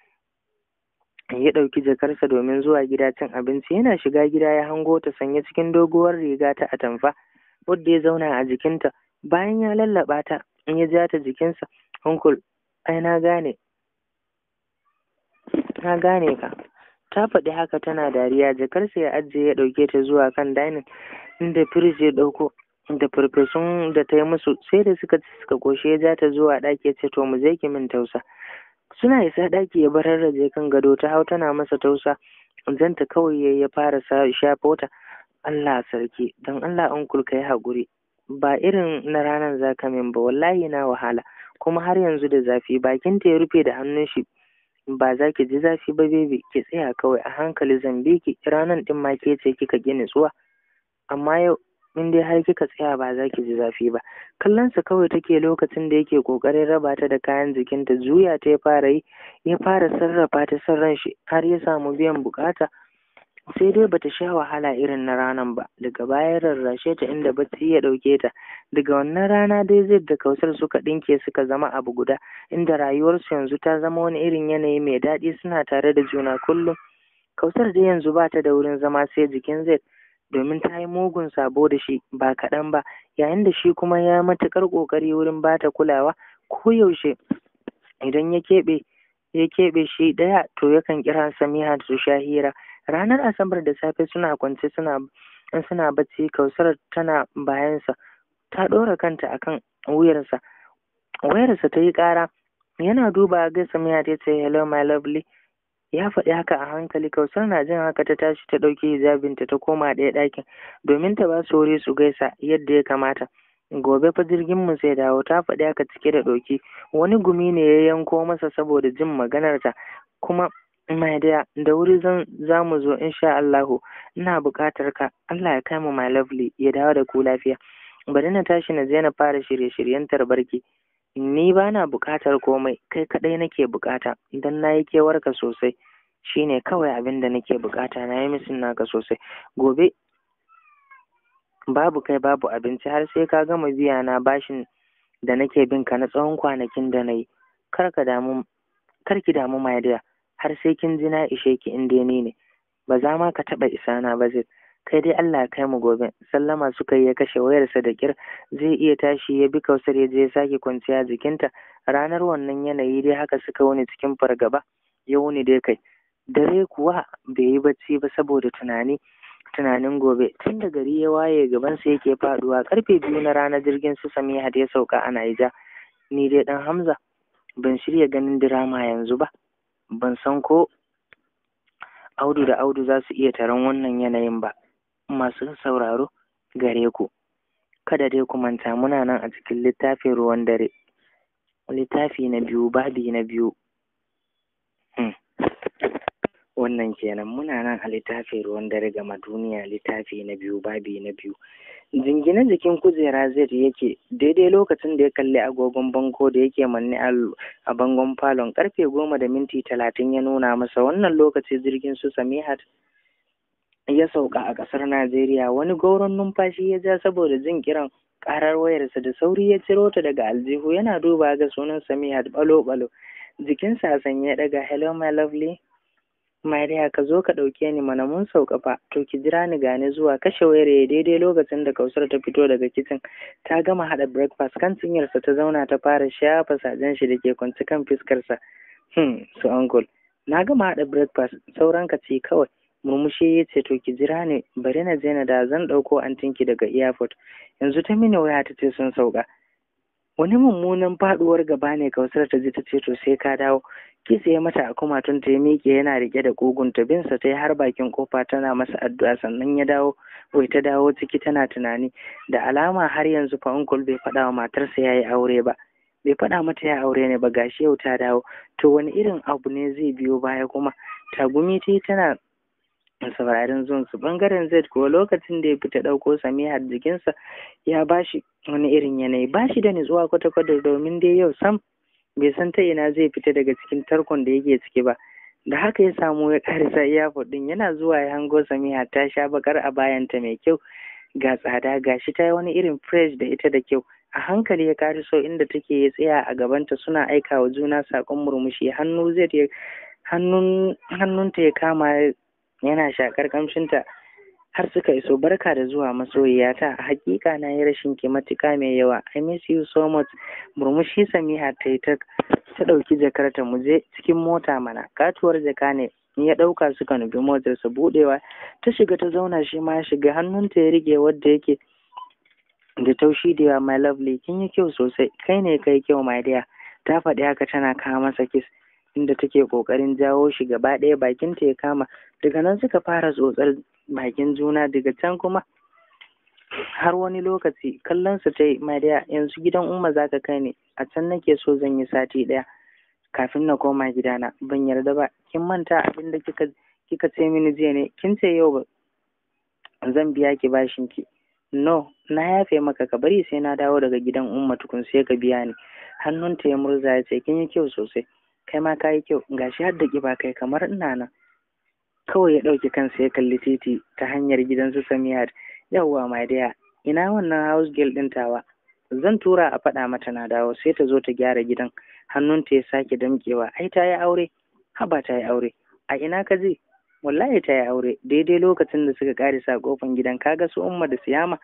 ya ɗauki jakarsa domin zuwa gida cin abinci yana shiga gida ya hango ta sanye cikin doguwar riga ta atamfa wadda ya zauna a jikinta bayan ya lallaɓa ta in ya ja ta jikinsa uncle ai na gane na gane ka ta faɗi haka tana dariya jakarsa ya ajiye ya ɗauke ta zuwa kan dainin inda firij ya ɗauko da farfesun da ta yi musu sai da suka ci suka koshe ya ja ta zuwa ɗaki ya ce to mu je ki min tausa suna isa ɗaki ya bararraje kan gado ta hau tana masa tausa zanta kawai ya fara shafo ta Allah sarki don Allah uncle ka yi haƙuri ba irin na ranar zaka min ba wallahi na wahala kuma har yanzu da zafi bakinta ya rufe da hannun shi ba za ki ji zafi ba bebe ki tsaya kawai a hankali zan bi ki ranan din ma ke ce kika ki nutsuwa amma yau in dai har kika tsaya ba za ki ji zafi ba kallon sa kawai take lokacin da yake kokarin raba ta da kayan jikinta juya ta ya fara yi ya fara sarrafa ta san ran shi har ya samu biyan bukata sai dai bata sha wahala irin na ranan ba daga baya rarrashe ta inda bacci ya ɗauke ta daga wannan rana dai zai da kausar suka ɗinke suka zama abu guda inda rayuwarsu yanzu ta zama wani irin yanayi mai daɗi suna tare da juna kullum kausar dai yanzu ba ta da wurin zama sai jikin zai domin ta yi mugun sabo da shi ba kaɗan ba yayin da shi kuma ya matuƙar ƙoƙari wurin ba ta kulawa koyaushe idan ya keɓe ya keɓe shi ɗaya to yakan kira samiha su sha hira ranar asabar da safe suna kwance suna in suna bacci kausar tana bayansa ta ɗora kanta akan wuyarsa wayarsa ta yi ƙara yana duba ga samiha ta ce hello my lovely ya faɗi haka a hankali kausar na jin haka ta tashi ta ɗauki hijabinta ta koma ɗaya ɗakin domin ta ba su wuri su gaisa yadda ya kamata gobe fa jirgin mu sai dawo ta faɗi haka cike da ɗauki wani gumi ne ya yanko masa saboda jin maganarta kuma my dear da wuri zan za mu zo insha Allahu ina buƙatar ka Allah ya kai mu my lovely ya dawo da ku lafiya bari na tashi na je na fara shirye-shiryen tarbarki ni ba na buƙatar komai kai kaɗai nake buƙata idan na yi kewarka sosai shine kawai abin da nake buƙata na yi misin naka sosai gobe babu kai babu abinci har sai ka gama biya na bashin da nake bin ka na tsawon kwanakin da na yi kar ka damu kar ki damu my dear har sai kin ji na ishe ki in dai ni ne ba za ma ka taɓa isa na ba zai kai dai Allah ya kai mu gobe sallama suka yi ya kashe wayarsa da kir zai iya tashi ya bi kausar ya je ya sake kwanciya jikinta ranar wannan yanayi dai haka suka wuni cikin fargaba ya wuni dai kai dare kuwa bai yi bacci ba saboda tunani tunanin gobe tun da gari ya waye gabansa yake faduwa karfe biyu na ranar jirgin su samiha da ya sauka a naija ni dai dan hamza ban shirya ganin dirama yanzu ba ban san ko audu da audu za su iya taron wannan yanayin ba masu sauraro gare ku kada dai ku manta muna nan a cikin littafin ruwan dare littafi na biyu babi na biyu wannan kenan muna nan a littafin ruwan dare gama duniya littafi na biyu babi na biyu jingine jikin kujera zai yake daidai lokacin da ya kalli agogon bango da yake manne a bangon falon karfe goma da minti talatin ya nuna masa wannan lokaci jirgin su samihat ya sauka a ƙasar najeriya wani gauron numfashi ya ja saboda jin kiran karar wayarsa da sauri ya ciro ta daga aljihu yana duba ga sunan samihat balo-balo jikinsa a sanye ya daga hello my lovely Mariya ka zo ka ɗauke ni mana mun sauka fa to ki jira ni gane zuwa kashe wayar ya daidai lokacin da Kausar ta fito daga kicin ta gama haɗa breakfast kan cinyarsa ta zauna ta fara shafa sajen shi da ke kwanci kan fiskarsa hmm su uncle na gama haɗa breakfast sauran ka ce kawai murmushi ya ce to ki jira ni bari na je na da zan ɗauko antinki daga airport yanzu ta mini waya ta ce sun sauka wani mummunan faduwar gaba ne kausar ta ji ta ce to sai ka dawo kitse ya mata a kumatun ta ya miƙe yana rike da ƙugunta binsa ta yi har bakin kofa tana masa addu'a sannan ya dawo wai ta dawo ciki tana tunani da alama har yanzu fa uncle bai faɗa wa matarsa ya yi aure ba bai faɗa mata ya aure ne ba gashi yau ta dawo to wani irin abu ne zai biyo baya kuma tagumi ta yi tana saurarin zuwan su bangaren z kuwa lokacin da ya fita ɗauko samihar jikinsa ya bashi wani irin yanayi bashi da nutsuwa kwata-kwata domin dai yau sam bai san ta ina zai fita daga cikin tarkon da yake ciki ba da haka ya samu ya karisa iyafot din yana zuwa ya hango samiha ta sha bakar a bayanta mai kyau ga tsada ga shi ta yi wani irin fresh da ita da kyau a hankali ya kariso inda take ya tsaya a gabanta suna aika wa juna saƙon murmushi hannu zai hannun hannunta ya kama yana shakar kamshinta har suka iso barka da zuwa masoyiyata hakika na yi rashin ki matuka mai yawa i miss you so much murmushi samiha ta yi ta ɗauki jakarta mu je cikin mota mana katuwar jaka ne ya ɗauka suka nufi motarsa buɗewa ta shiga ta zauna shi ma ya shiga hannunta ya rike wadda yake da taushi da yawa my lovely kin yi kyau sosai kai ne kai kyau my dear ta faɗi haka tana kawo masa kiss inda take kokarin jawo shi gaba ɗaya bakinta ya kama daga nan suka fara tsotsar bakin juna daga can kuma har wani lokaci kallon su ta yi mariya yanzu gidan umma za ka kai ne a can nake so zan yi sati ɗaya kafin na koma gidana ban yarda ba kin manta abin da kika kika ce mini jiya ne kin ce yau ba zan biya ki bashin ki no na yafe maka ka bari sai na dawo daga gidan umma tukun sai ka biya ni hannunta ya murza ya ce kin yi kyau sosai kai ma ka yi kyau gashi har da kiba kai kamar ina nan kawai ya ɗauki kansa ya kalli titi ta hanyar gidan su samiyar yawwa my dear ina wannan house girl ɗin tawa zan tura a faɗa mata na dawo sai ta zo ta gyara gidan hannunta ya sake damƙewa ai ta yi aure haba ta yi aure a ina ka je wallahi ta yi aure daidai lokacin da suka karisa kofan gidan kaga su umma da siyama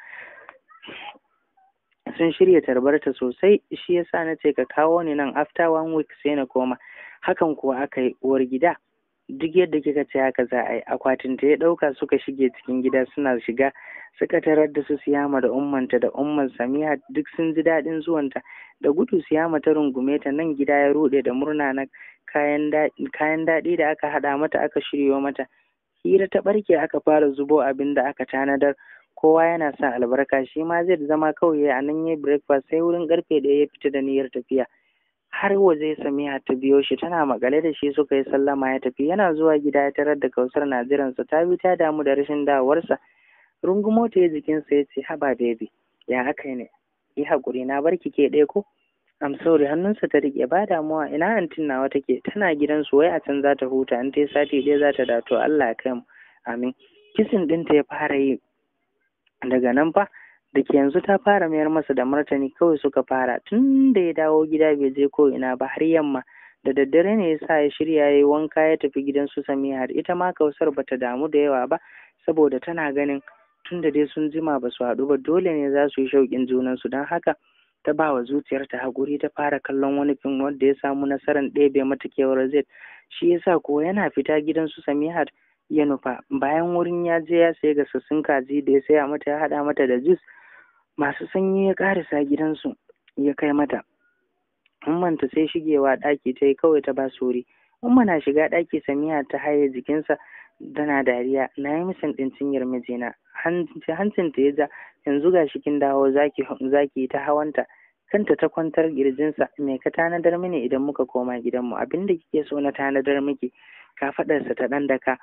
sun shirya tarbarta sosai shi yasa na ce ka kawo ni nan after one week sai na koma hakan kuwa aka yi uwar gida duk yadda kika ce haka za a yi akwatin ta ya ɗauka suka shige cikin gida suna shiga suka tarar da su siyama da ummanta da umman samiha duk sun ji daɗin zuwanta da gudu siyama ta rungume ta nan gida ya ruɗe da murna na kayan daɗi da aka haɗa mata aka shiryo mata hira ta ɓarke aka fara zubo abin da aka tanadar kowa yana sa albarka shi ma zai zama kawai a nan ya breakfast sai wurin karfe ɗaya ya fita da niyyar tafiya har waje samiha ta biyo shi tana makale da shi suka yi sallama ya tafi yana zuwa gida ya tarar da kausar na jiransa ta bi ta damu da rashin dawowarsa rungumo ta ya jikinsa ya ce haba baby ya haka ne yi haƙuri na barki ke ɗaya ko am sorry hannunsa ta riƙe ba damuwa ina antin nawa take tana gidansu wai a can za ta huta in ta yi sati ɗaya za ta dato Allah ya kai mu amin kisin ɗinta ya fara yi daga nan fa da ke yanzu ta fara mayar masa da martani kawai suka fara tun da ya dawo gida bai je ko ina ba har yamma da daddare ne ya sa ya shirya ya yi wanka ya tafi gidan su samihar ita ma kausar bata damu da yawa ba saboda tana ganin tun da dai sun jima ba su haɗu ba dole ne za su yi shauƙin junansu don haka ta ba wa zuciyarta haƙuri ta fara kallon wani fim wanda ya samu nasarar ɗebe mata kewar zai shi yasa kuwa yana fita gidan su samihar ya nufa bayan wurin ya je ya sayi gasassun kaji da ya saya mata ya haɗa mata da jus masu sanyi ya ƙarisa gidansu ya kai mata ummanta sai shigewa ɗaki ta yi kawai ta ba sori umma na shiga ɗaki samiya ta haye jikinsa tana dariya na yi misin ɗin cinyar mijina hancinta ya ja yanzu ga shi kin dawo zaki zaki ta hawanta kanta ta kwantar girjinsa me ka tanadar mini idan muka koma gidanmu abinda kike so na tanadar miki kafaɗarsa ta ɗan daka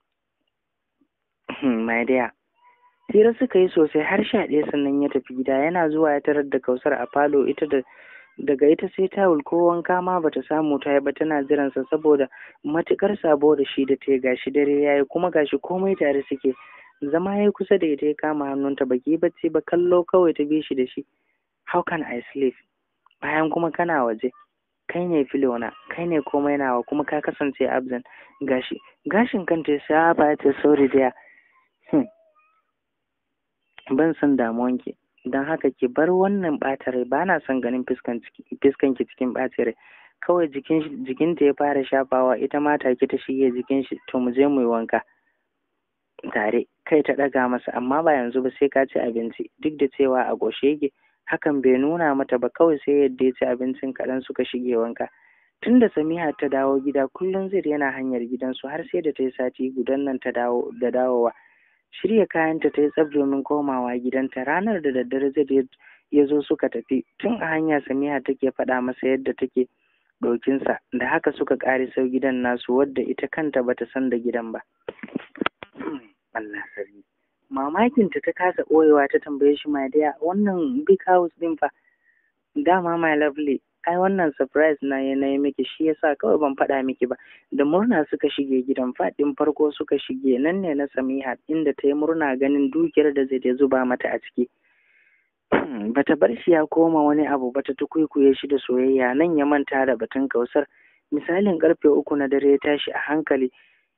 my dear hira suka yi sosai har sha ɗaya sannan ya tafi gida yana zuwa ya tarar da kausar a falo ita da daga ita sai tawul ko wanka ma bata samu ta yi ba tana jiransa saboda matukar sabo da shi da ta gashi dare yayi kuma gashi komai tare suke zama ya kusa da ita ya kama hannunta baki bacci ba kallo kawai ta bi shi da shi how can I sleep bayan kuma kana waje kai ne filona kai ne komai nawa kuma ka kasance absent gashi gashin kanta ya sa ba ta sorry there ban san damuwanki don haka ki bar wannan ɓata rai ba na son ganin fiskanki cikin ɓata rai kawai jikinta ya fara shafawa ita ma take ta shige jikin shi to mu je mu yi wanka tare kai ta ɗaga masa amma ba yanzu ba sai ka ci abinci duk da cewa a goshe yake hakan bai nuna mata ba kawai sai yadda ya ci abincin kaɗan suka shige wanka tun da samiha ta dawo gida kullum zai yana hanyar gidansu har sai da ta yi sati gudan nan ta dawo da dawowa shirya kayanta ta yi tsaf domin komawa gidanta ranar da daddare zai ya zo suka tafi tun a hanya samiha take faɗa masa yadda take ɗokinsa da haka suka ƙare sau gidan nasu wadda ita kanta bata san da gidan ba Allah sarki mamakinta ta kasa ɓoyewa ta tambaye shi my dear wannan big house ɗin fa dama my lovely ai wannan surprise na yi na yi miki shi yasa kawai ban faɗa miki ba da murna suka shige gidan faɗin farko suka shige nan ne na samiha inda ta yi murna ganin dukiyar da zai zuba mata a ciki bata bar shi ya koma wani abu bata tukuikuye shi da soyayya nan ya manta da batun kausar misalin karfe uku na dare ya tashi a hankali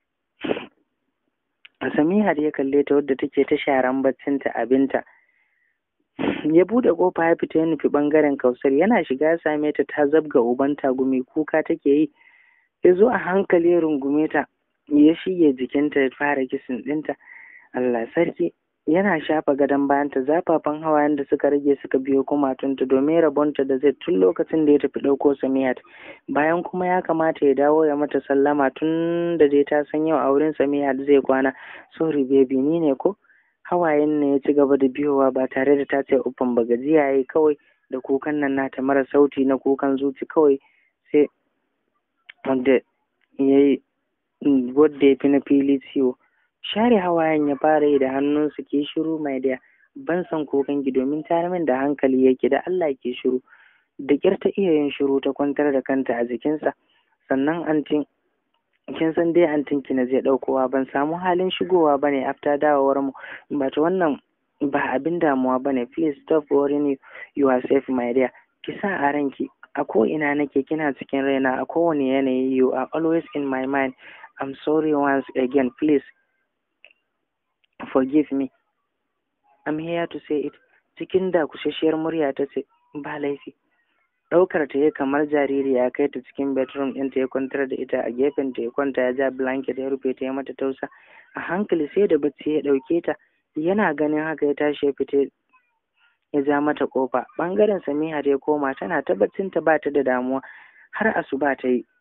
samiha ya kalle ta wadda take ta sharan baccinta abinta ya bude kofa ya fita ya nufi bangaren kausar yana shiga ya same ta ta zabga uban tagumi kuka take yi ya zo a hankali ya rungume ta ya shige jikinta ya fara kisin ɗinta Allah sarki yana shafa gadon bayanta zafafan hawayen da suka rage suka biyo kumatunta domin rabonta da zai tun lokacin da ya tafi ɗauko samiyat bayan kuma ya kamata ya dawo ya mata sallama tun da dai ta san yau a wurin samiyat zai kwana sorry baby ni ne ko hawayen ne ya ci gaba da biyowa ba tare da ta ce uffan ba gajiya yayi kawai da kukan nan nata mara sauti na kukan zuci kawai sai wanda ya yi wadda ya fi na fili ciwo share hawayen ya fara yi da hannunsu ke shiru mai da ban san kukan ki domin tare min da hankali yake da Allah ke shiru da kyar ta iya yin shiru ta kwantar da kanta a jikinsa sannan antin kin san dai antin ki na zai ɗaukowa ban samu halin shigowa bane after dawowar mu but wannan ba abin damuwa bane please stop worrying yourself my dear ki sa a ranki a ko ina nake kina cikin raina a kowane yanayi you are always in my mind I'm sorry once again please forgive me I'm here to say it cikin da kusasshiyar murya ta ce ba laifi ɗaukar ta ya kamar jariri ya kai ta cikin bedroom ɗinta ya kwantar da ita a gefen ta ya kwanta ya ja blanket ya rufe ta ya mata tausa a hankali sai da bacci ya ɗauke ta yana ganin haka ya tashi ya fita ya ja mata kofa ɓangaren samiha da ya koma tana ta baccin ta ba ta da damuwa har asuba ta yi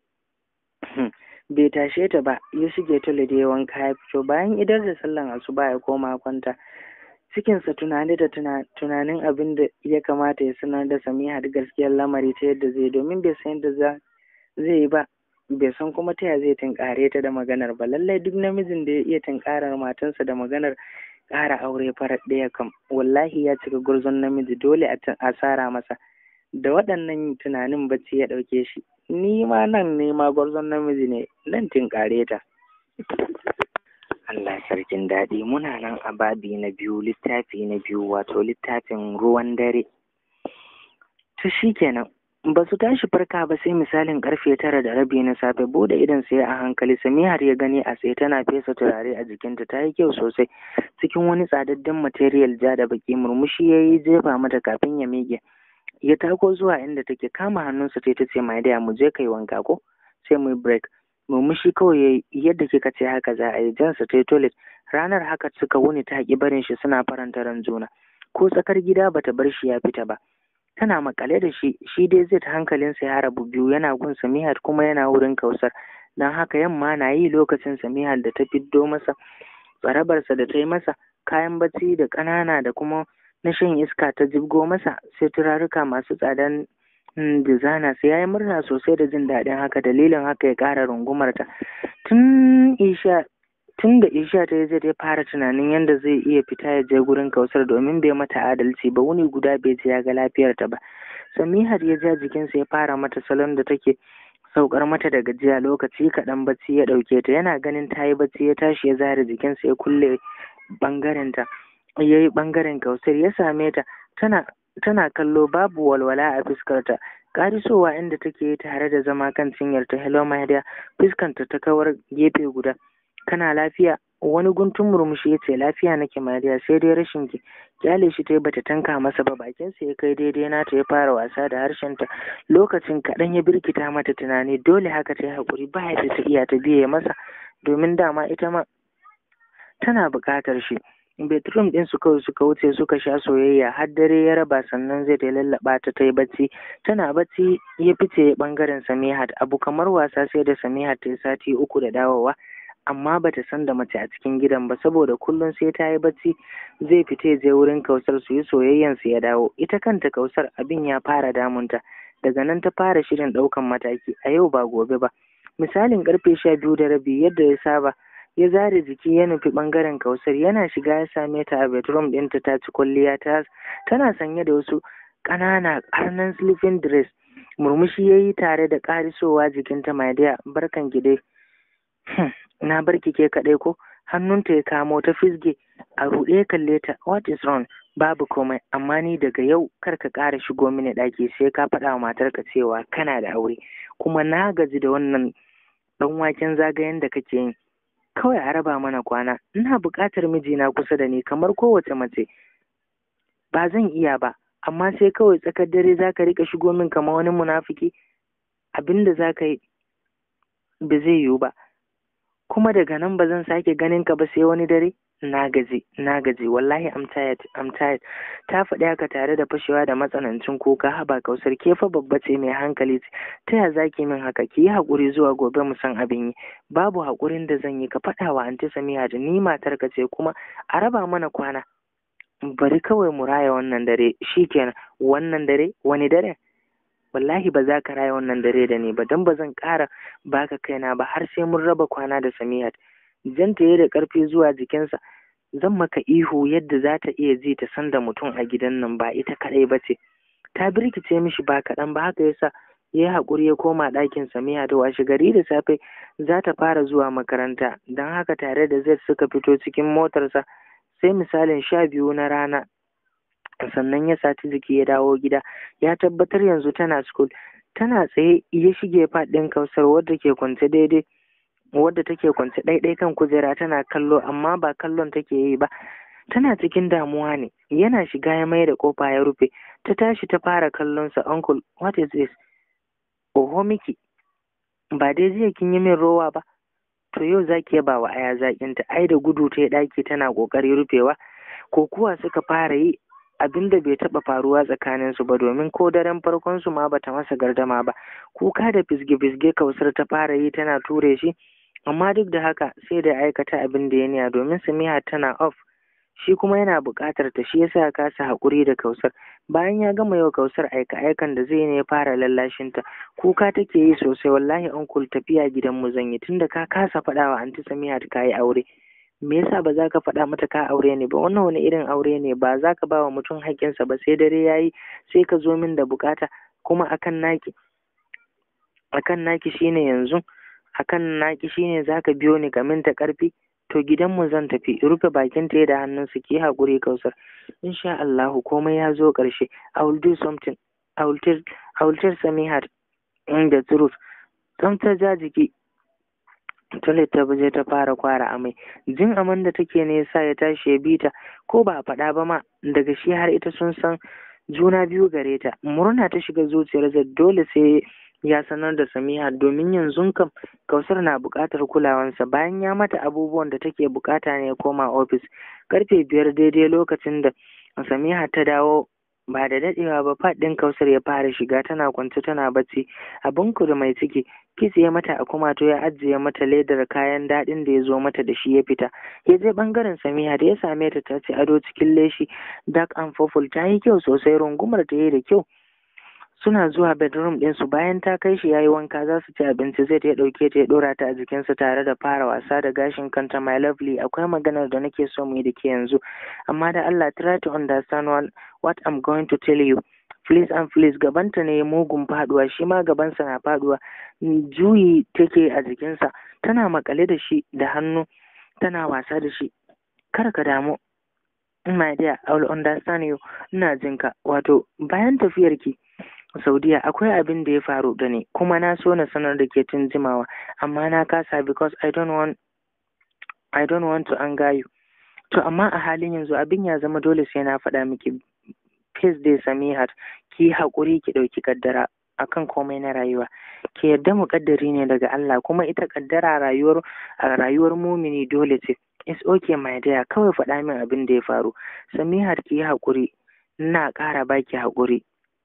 bai tashe ta ba ya shige tole da ya wanka ya fito bayan idar da sallan asuba ya koma kwanta cikinsa tunani da tunanin abin da ya kamata ya sanar da samiha da gaskiyar lamari ta yadda zai domin bai san yadda za zai yi ba bai san kuma ta ya zai tunkare ta da maganar ba lallai duk namijin da ya iya tunkarar matansa da maganar ƙara aure farar ɗaya kam wallahi ya cika gurzon namiji dole a tsara masa da waɗannan tunanin bacci ya ɗauke shi ni ma nan ne ma gwarzon namiji ne nan tunkare ta Allah sarkin daɗi muna nan a babi na biyu littafi na biyu wato littafin ruwan dare to kenan ba su tashi farka ba sai misalin karfe tara da rabi na safe bude idan sai a hankali samihar ya gani a tsaye tana fesa turare a jikinta ta yi kyau sosai cikin wani tsadadden material ja da baki murmushi ya yi jefa mata kafin ya miƙe ya tako zuwa inda take kama hannunsa ta ta ce mai daya mu je kai wanka ko sai mu break murmushi kawai yadda kika ce haka za a yi jansa ta yi toilet ranar haka suka wuni ta haƙi barin shi suna faranta ran juna ko tsakar gida bata bar shi ya fita ba tana makale da shi shi dai zai ta hankalinsa ya rabu biyu yana gun samihar kuma yana wurin kausar don haka yamma na yi lokacin samihar da ta fiddo masa tsarabarsa da ta yi masa kayan bacci da ƙanana da kuma na shan iska ta jibgo masa sai turaruka masu tsadan dizana sai ya yi murna sosai da jin daɗin haka dalilin haka ya ƙara rungumarta tun isha tun da isha ta yi zai fara tunanin yadda zai iya fita ya je gurin kausar domin bai mata adalci ba wuni guda bai je ya ga lafiyarta ba samihar ya ja jikinsa ya fara mata salon da take saukar mata da gajiya lokaci kaɗan bacci ya ɗauke ta yana ganin ta yi bacci ya tashi ya zare jikinsa ya kulle ɓangarenta ya yi ɓangaren kausar ya same ta tana tana kallo babu walwala a fuskarta ƙarisowa inda take tare da zama kan cinyarta hello my dear fuskanta ta kawar gefe guda kana lafiya wani guntun murmushi ya ce lafiya nake mariya sai dai rashin ki kyale shi ta bata tanka masa ba bakin sa ya kai daidai nata ya fara wasa da harshenta lokacin kaɗan ya birkita mata tunani dole haka ta yi haƙuri ba yadda ta iya ta biye masa domin dama ita ma tana buƙatar shi bedroom ɗin su kawai suka wuce suka sha soyayya har dare ya raba sannan zai ta lallaɓa ta ta yi bacci tana bacci ya fice ɓangaren samihat abu kamar wasa sai da samihat ta yi sati uku da dawowa amma bata san da mace a cikin gidan ba saboda kullum sai ta yi bacci zai fita je wurin kausar su yi soyayyan su ya dawo ita kanta kausar abin ya fara damunta daga nan ta fara shirin ɗaukan mataki a yau ba gobe ba misalin karfe sha biyu da rabi yadda ya saba ya zare jiki ya nufi ɓangaren kausar yana shiga ya same ta a bedroom ɗinta ta ci kwalliya ta tana sanye da wasu ƙanana ƙarnan sleeping dress murmushi ya yi tare da ƙarisowa jikinta my dear barkan ki dai na bar ki ke kaɗai ko hannunta ya kamo ta fisge a ruɗe ya kalle ta what is wrong babu komai amma ni daga yau kar ka ƙara shigo mini ɗaki sai ka faɗa wa matarka cewa kana da aure kuma na gaji da wannan ɗan waken zagayen da kake yin kawai a raba mana kwana ina buƙatar mijina kusa da ni kamar kowace mace ba zan iya ba amma sai kawai tsakar dare za ka riƙa shigo min kamar wani munafiki abin da za ka yi ba zai yiwu ba kuma daga nan ba zan sake ganin ka ba sai wani dare na gaji na gaji wallahi I'm tired I'm tired ta faɗi haka tare da fashewa da matsanancin kuka haba kausar ke fa babba ce mai hankali ce ta ya zaki min haka ki yi haƙuri zuwa gobe mu san abin yi babu haƙurin da zan yi ka faɗa wa anti samiya da ni matar ka ce kuma a raba mana kwana bari kawai mu raya wannan dare shikenan wannan dare wani dare wallahi ba za ka raya wannan dare da ni ba don ba zan ƙara baka kaina ba har sai mun raba kwana da samiyat janta ya da ƙarfi zuwa jikinsa zan maka ihu yadda za ta iya ji ta san da mutum a gidan nan ba ita kaɗai ba ce ta birkice mishi ba kaɗan ba haka yasa ya yi haƙuri ya koma ɗakin samiya da washe gari da safe za ta fara zuwa makaranta don haka tare da zai suka fito cikin motarsa sai misalin sha biyu na rana sannan ya sati jiki ya dawo gida ya tabbatar yanzu tana school tana tsaye ya shige faɗin kausar wadda ke kwance daidai wadda take kwance ɗaiɗai kan kujera tana kallo amma ba kallon take yi ba tana cikin damuwa ne yana shiga ya mai da kofa ya rufe ta tashi ta fara kallon sa uncle what is this oho miki ba dai jiya kin yi min rowa ba to yau zaki yaba wa aya zakin ta ai da gudu ta ɗaki tana ƙoƙari rufewa ko kuwa suka fara yi abin da bai taɓa faruwa tsakanin su ba domin ko daren farkon su ma bata masa gardama ba kuka da fisge-fisge kausar ta fara yi tana ture shi amma duk da haka sai da aikata abin da ya niya domin samiha tana off shi kuma yana buƙatar ta shi yasa ya kasa haƙuri da kausar bayan ya gama yau kausar aika aikan da zai ne ya fara lallashin ta kuka take yi sosai wallahi uncle tafiya gidan mu zan yi tunda ka kasa faɗa wa anti samiha ta yi aure me yasa ba za ka faɗa mata ka aure ne ba wannan wani irin aure ne ba za ka ba wa mutum haƙƙinsa ba sai dare ya yi sai ka zo min da buƙata kuma akan naki akan naki shine yanzu akan naki shine za ka biyo ni kamin ta ƙarfi to gidanmu zan tafi rufe bakin ta da hannunsa ki haƙuri kausar insha Allahu komai ya zo ƙarshe I will do something I will tell I will tell Samihat the truth don ta ja jiki Toilet ta je ta fara kwara amai jin aman da take ne yasa ya tashi ya bita ko ba a faɗa ba ma daga shi har ita sun san juna biyu gare ta murna ta shiga zuciyar zai dole sai ya sanar da Samiha domin yanzu kam Kausar na buƙatar kulawansa bayan ya mata abubuwan da take buƙata ne ya koma ofis karfe biyar daidai lokacin da Samiha ta dawo ba da daɗewa ba faɗin Kausar ya fara shiga tana kwance tana bacci abin da mai ciki kitse ya mata a kumato ya ajiye mata ledar kayan daɗin da ya zo mata da shi ya fita ya je ɓangaren Samiha da ya same ta ta ce ado cikin leshi dark and purple ta yi kyau sosai rungumar ta yi da kyau suna zuwa bedroom ɗinsu bayan ta kai shi yayi wanka za su ci abinci zai ta ya ɗauke ta ya ɗora ta a jikinsa tare da fara wasa da gashin kanta my lovely akwai maganar da nake so mu yi da ke yanzu amma da Allah try to understand what, what I'm going to tell you please and please gabanta ne mugun faduwa shi ma gabansa na faduwa juyi take a jikinsa tana makale da shi da hannu tana wasa da shi kar ka damu my dear I will understand you ina jinka wato bayan tafiyarki Saudiya akwai abin da ya faru da ni kuma na so na sanar da ke tun jimawa amma na kasa because I don't want I don't want to anger you to amma a halin yanzu abin ya zama dole sai na faɗa miki please dai Samihat ki haƙuri ki ɗauki kaddara akan komai na rayuwa ki yarda muƙaddari ne daga Allah kuma ita kaddara rayuwar a rayuwar mumini dole ce it's okay my dear kawai faɗa min abin da ya faru Samihat ki yi haƙuri ina ƙara baki haƙuri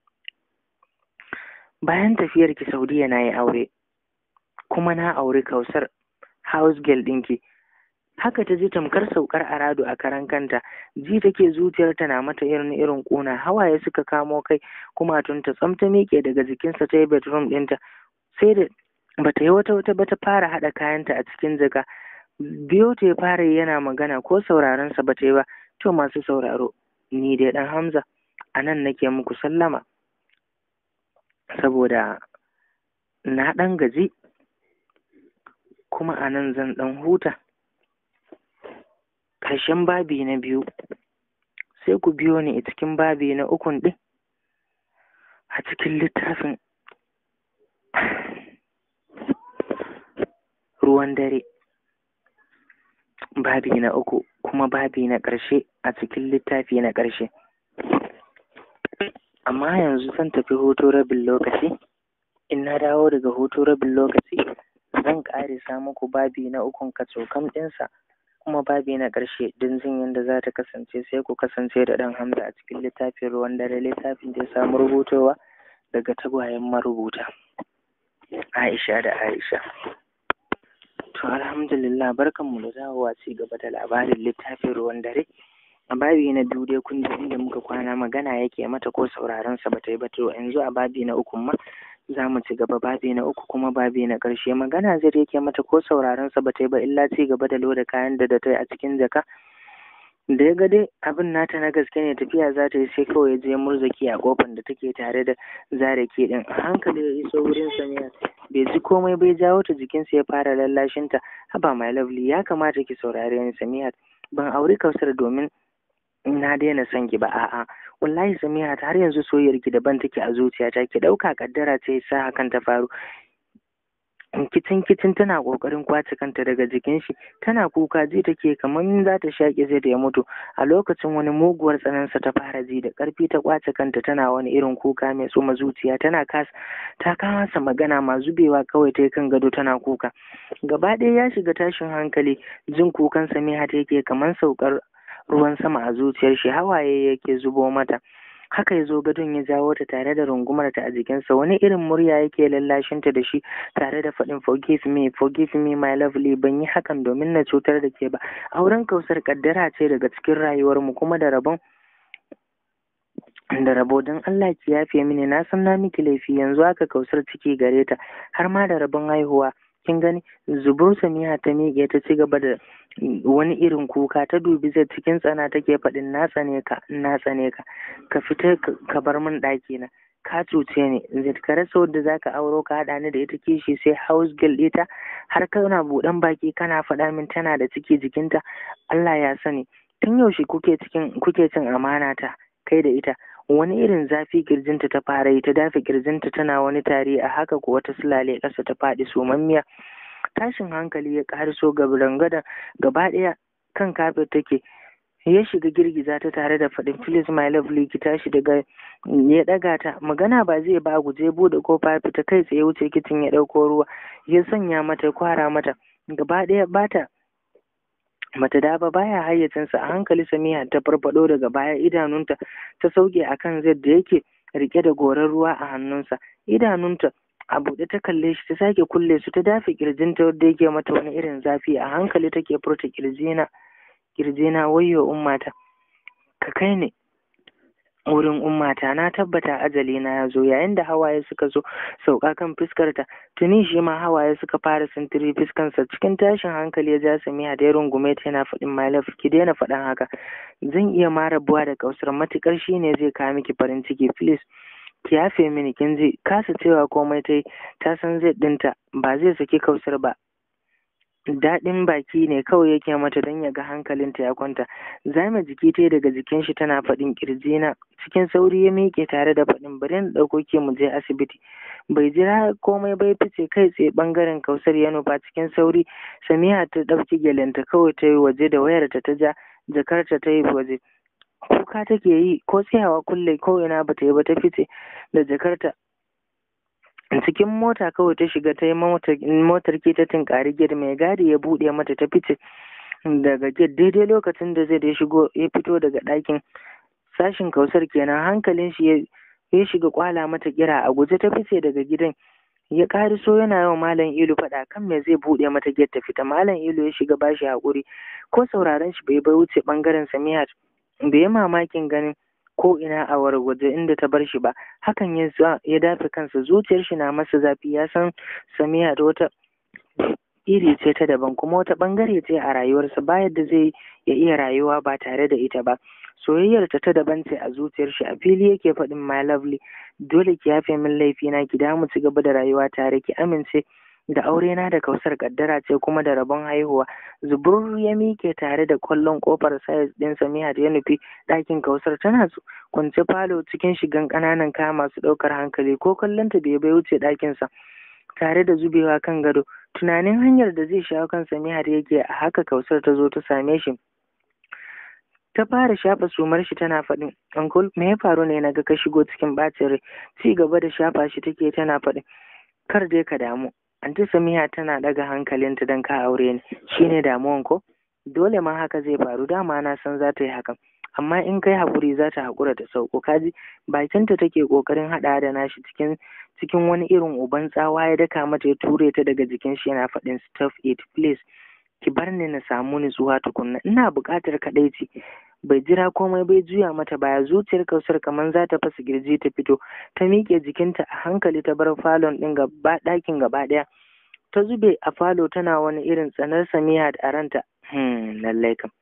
bayan tafiyar ki Saudiya na yi aure kuma na auri Kausar house girl ɗinki haka ta ji tamkar saukar arado a karan kanta ji take zuciyarta na mata irin irin ƙuna hawaye suka kamo kai kuma tunta tsam ta miƙe daga jikinsa ta yi bedroom ɗinta sai da bata yi wata wata ba ta fara haɗa kayanta a cikin jaka biyo ta ya fara yana magana ko sauraron sa bata yi ba to masu sauraro ni dai dan Hamza a nan nake muku sallama saboda na ɗan gaji kuma a nan zan ɗan huta ƙarshen babi na biyu sai ku biyo ni a cikin babi na ukun ɗin a cikin littafin ruwan dare babi na uku kuma babi na ƙarshe a cikin littafi na ƙarshe amma yanzu zan tafi hutu rabin lokaci in na dawo daga hutu rabin lokaci zan ƙarisa muku babi na ukun kacokam ɗinsa kuma babi na ƙarshe don jin yadda za ta kasance sai ku kasance da ɗan hamza a cikin littafin ruwan dare littafin da ya samu rubutowa daga tagwayen marubuta aisha da aisha to alhamdulillah barkanmu da dawowa ci gaba da labarin littafin ruwan dare a babi na biyu dai kun ji inda muka kwana magana yake mata ko sauraron sa bata yi ba to yanzu a babi na uku ma za mu ci gaba babi na uku kuma babi na ƙarshe magana zai yake mata ko sauraron sa bata yi ba illa ci gaba da loda kayan da da ta yi a cikin jaka da ya ga dai abin nata na gaske ne tafiya za ta yi sai kawai ya je murzaki a kofar da take tare da zare ke din a hankali ya iso wurin samiya bai ji komai bai jawo ta jikinsa ya fara lallashinta haba my lovely ya kamata ki saurare ni samiya ban auri kausar domin na daina son ki ba a'a wallahi samiya har yanzu soyayyar ki daban take a zuciyata ki dauka kaddara ce sa hakan ta faru kicin kicin tana kokarin kwace kanta daga jikin shi tana kuka ji take kamar za ta shaƙe zai da ya mutu a lokacin wani muguwar tsanansa ta fara ji da ƙarfi ta kwace kanta tana wani irin kuka mai tsoma zuciya tana kasa ta kasa magana ma zubewa kawai ta kan gado tana kuka gaba ɗaya ya shiga tashin hankali jin kukan samiha ta yake kamar saukar ruwan sama a zuciyar shi hawaye yake zubo mata haka ya zo gadon ya jawo ta tare da rungumarta a jikinsa wani irin murya yake lallashinta da shi tare da faɗin forgive me forgive me my lovely ban yi hakan domin na cutar da ke ba auren kausar kaddara ce daga cikin rayuwarmu kuma da rabon da rabo don Allah ki yafe mini na san na miki laifi yanzu haka kausar ciki gare ta har ma da rabon haihuwa kin gani zubur samiha ta miƙe ta ci gaba da wani irin kuka ta dubi zai cikin tsana take faɗin na tsane ka na tsane ka ka fita ka bar min ɗaki na ka cuce ni zai ka rasa wadda zaka auro ka haɗa ni da ita kishi sai house girl ɗita har kana buɗan baki kana faɗa min tana da ciki jikinta Allah ya sani tun yaushe kuke cikin kuke cin amana ta kai da ita wani irin zafi kirjinta ta fara yi ta dafe kirjinta tana wani tari a haka kuwa ta sulale ƙasa ta faɗi somammiya tashin hankali ya ƙariso gabarangadan gaba ɗaya kan kafet take ya shiga girgiza ta tare da faɗin please my lovely ki tashi daga ya ɗaga ta magana ba zai ba guje buɗe kofa fita kai tsaye wuce kicin ya ɗauko ruwa ya sanya mata kwara mata gaba ɗaya bata mata da ba baya hayyacinsa a hankali samiha ta farfado daga baya idanunta ta sauke akan zai da yake rike da goran ruwa a hannunsa idanunta a buɗe ta kalle shi ta sake kulle su ta dafe kirjinta wadda yake mata wani irin zafi a hankali take furta kirjina kirjina wayyo ummata ka kai ne wurin ummata na tabbata ajali na ya zo yayin da hawaye suka zo sauka kan fuskarta tuni shi ma hawaye suka fara sintiri fuskansa cikin tashin hankali ya ja samiya da ya rungume ta yana faɗin my love ki daina faɗan haka zan iya ma rabuwa da kausar matukar shi ne zai kawo miki farin ciki please ki yafe mini kin ji kasa cewa komai ta yi ta san zai ɗinta ba zai saki kausar ba daɗin baki ne kawai yake mata don ya ga hankalinta ya kwanta zame jiki ta daga jikin shi tana faɗin na cikin sauri ya miƙe tare da faɗin bari na ɗauko ke mu je asibiti bai jira komai bai fice kai tsaye ɓangaren kausar ya nufa cikin sauri samiha ta ɗauki gyalenta kawai ta yi waje da wayarta ta ja jakarta ta yi waje kuka take yi ko tsayawa kulle ko ina bata yi ba ta fice da jakarta cikin mota kawai ta shiga ta yi motar ke ta tinkari gid mai gadi ya buɗe mata ta fice daga gid daidai lokacin da zai da shigo ya fito daga ɗakin sashin kausar kenan hankalin shi ya shiga kwala mata kira a guje ta fice daga gidan ya so yana yawan malam ilu faɗa kan me zai buɗe mata gid ta fita malam ilu ya shiga bashi haƙuri ko sauraron shi bai bai wuce ɓangaren samihat bai yi mamakin ganin ko ina a wargwaje inda ta bar shi ba hakan ya ya dafe kansa zuciyar shi na masa zafi ya san samiya da wata iri ce ta daban kuma wata bangare ce a rayuwarsa ba yadda zai ya iya rayuwa ba tare da ita ba soyayyar ta ta daban ce a zuciyar shi a fili yake faɗin my lovely dole ki yafe min laifi na ki damu ci gaba da rayuwa tare ki amince da aure na da kausar kaddara ce kuma da rabon haihuwa zubur ya mike tare da kwallon kofar sayas din samiha da ya nufi ɗakin kausar tana kwance falo cikin shigan ƙananan kaya masu ɗaukar hankali ko kallonta bai bai wuce ɗakinsa tare da zubewa kan gado tunanin hanyar da zai shawo kan samiha da yake a haka kausar ta zo ta same shi ta fara shafa sumar shi tana faɗin uncle me ya faru ne na ga ka shigo cikin ɓacin rai ci gaba da shafa shi take tana faɗin kar dai ka damu Anti Samiha tana ɗaga hankalinta don ka aure ni, shi ne damuwan ko? Dole ma haka zai faru, dama na san za ta yi hakan. Amma in kai haƙuri za ta haƙura ta sauko, kaji bakinta take ƙoƙarin haɗa da nashi cikin cikin wani irin uban tsawa ya daka mata ya ture ta daga jikin shi yana faɗin stuff it please. Ki bar ni na samu nutsuwa tukunna, ina buƙatar kaɗaici. bai jira komai bai juya mata baya zuciyar kausar kamar za ta fasa girji ta fito ta miƙe jikinta a hankali ta bar falon ɗin gaba ɗakin gaba ɗaya ta zube a falo tana wani irin tsanar samiya a ranta hmm lallai kam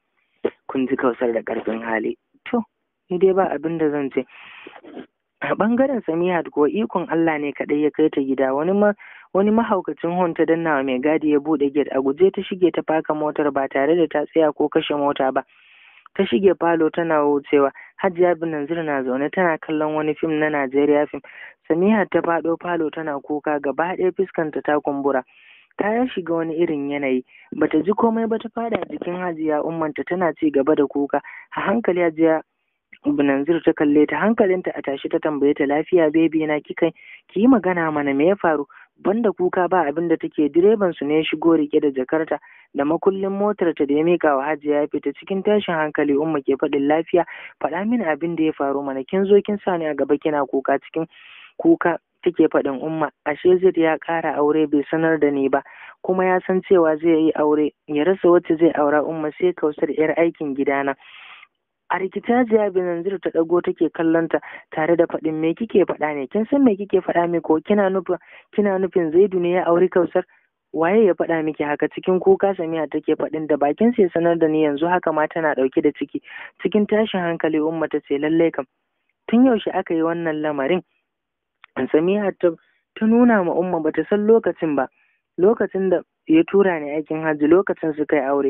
kun ji kausar da ƙarfin hali to ni dai ba abin da zan ce a ɓangaren samihat ko ikon Allah ne kaɗai ya kai ta gida wani ma wani mahaukacin hon ta dannawa mai gadi ya buɗe gate a guje ta shige ta faka motar ba tare da ta tsaya ko kashe mota ba ta shige falo tana wucewa hajiya binanzir na zaune tana kallon wani fim na najeriya fim samihat ta faɗo falo tana kuka gaba ɗaya fuskanta ta kumbura ta ya shiga wani irin yanayi bata ji komai ba ta fada jikin hajiya ummanta tana ci gaba da kuka a hankali hajiya Binanzir ta kalle ta hankalinta a tashi ta tambaye ta lafiya bebi na kika ki yi magana mana me ya faru banda kuka ba abin da take direban su ne ya shigo rike da jakarta da makullin motar ta da ya mika wa hajiya ya fita cikin tashin hankali umma ke faɗin lafiya faɗa mini abin da ya faru mana kin zo kin sa ni a gaba kina kuka cikin kuka take faɗin umma ashe zai ya ƙara aure bai sanar da ni ba kuma ya san cewa zai yi aure ya rasa wacce zai aura umma sai kausar yar aikin gidana a rikita jiya binanzir ta ɗago take kallon ta tare da faɗin me kike faɗa ne kin san me kike faɗa mi ko kina nufin kina nufin zaidu ne ya auri kausar waye ya faɗa miki haka cikin kuka samiya take faɗin da bakin sai sanar da ni yanzu haka ma tana ɗauke da ciki cikin tashin hankali umma ta ce lallai kam tun yaushe aka yi wannan lamarin samiya ta ta nuna ma umma bata san lokacin ba lokacin da ya tura ni aikin hajji lokacin su kai aure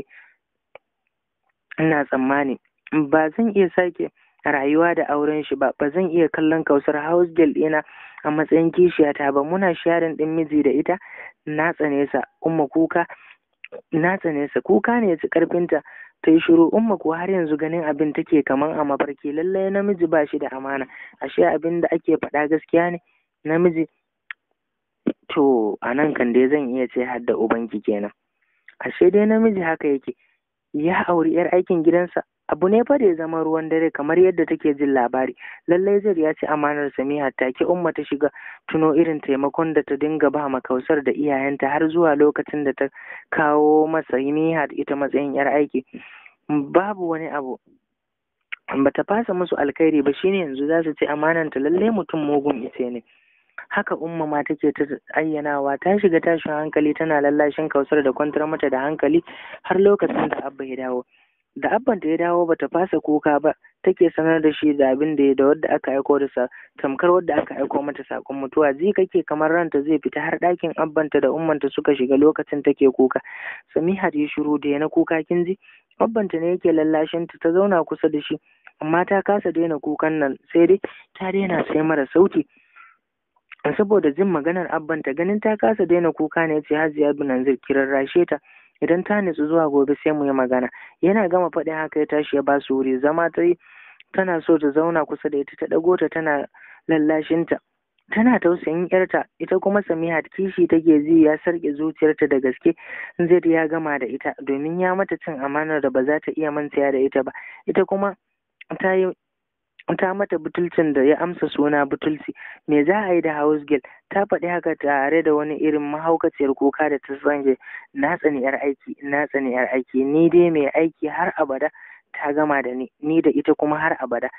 ina tsammani ba zan iya sake rayuwa da auren shi ba ba zan iya kallon kausar house girl ɗina a matsayin kishiyata ba muna sharin ɗin miji da ita na tsane sa umma kuka na tsane sa kuka ne ya ci karfinta ta yi shiru umma kuwa har yanzu ganin abin take kaman a mafarki lallai namiji ba shi da amana ashe abin da ake faɗa gaskiya ne namiji to a nan kan dai zan iya ce har da ubanki kenan ashe dai namiji haka yake ya auri yar aikin gidansa abu ne fa da ya zama ruwan dare kamar yadda take jin labari lallai zai ya ci amanar samiha take umma ta shiga tuno irin taimakon da ta dinga ba ma kausar da iyayenta har zuwa lokacin da ta kawo masa nihat ita matsayin yar aiki babu wani abu bata fasa musu alkhairi ba shine yanzu za su ci amananta lallai mutum mugun ice ne haka umma ma take ta ayyanawa ta shiga tashin hankali tana lallashin kausar da kwantar mata da hankali har lokacin da abba ya dawo da abban da ya dawo bata fasa kuka ba take sanar da shi da abin da ya da wadda aka aiko da sa tamkar wadda aka aiko mata sakon mutuwa ji kake kamar ranta zai fita har ɗakin abbanta da ummanta suka shiga lokacin take kuka samiha ya shiru da na kuka kin ji abbanta ne yake lallashin ta ta zauna kusa da shi amma ta kasa daina kukan nan sai dai ta daina sai mara sauti saboda jin maganar abbanta ganin ta kasa daina kuka ne ce hajiya binanzir kiran rashe ta idan ta nutsu zuwa gobe sai mu yi magana yana gama faɗin haka ya tashi ya ba su wuri zama ta yi tana so ta zauna kusa da ita ta ɗago ta tana lallashinta tana tausayin yarta ita kuma samiha kishi take ji ya sarƙe zuciyarta da gaske zai ya gama da ita domin ya mata cin amanar da ba za ta iya mantaya da ita ba ita kuma ta yi ta mata butulcin da ya amsa suna butulci me za a yi da house girl ta faɗi haka tare da wani irin mahaukaciyar kuka da ta sange na tsani yar aiki na tsani yar aiki ni dai mai aiki har abada ta gama da ni ni da ita kuma har abada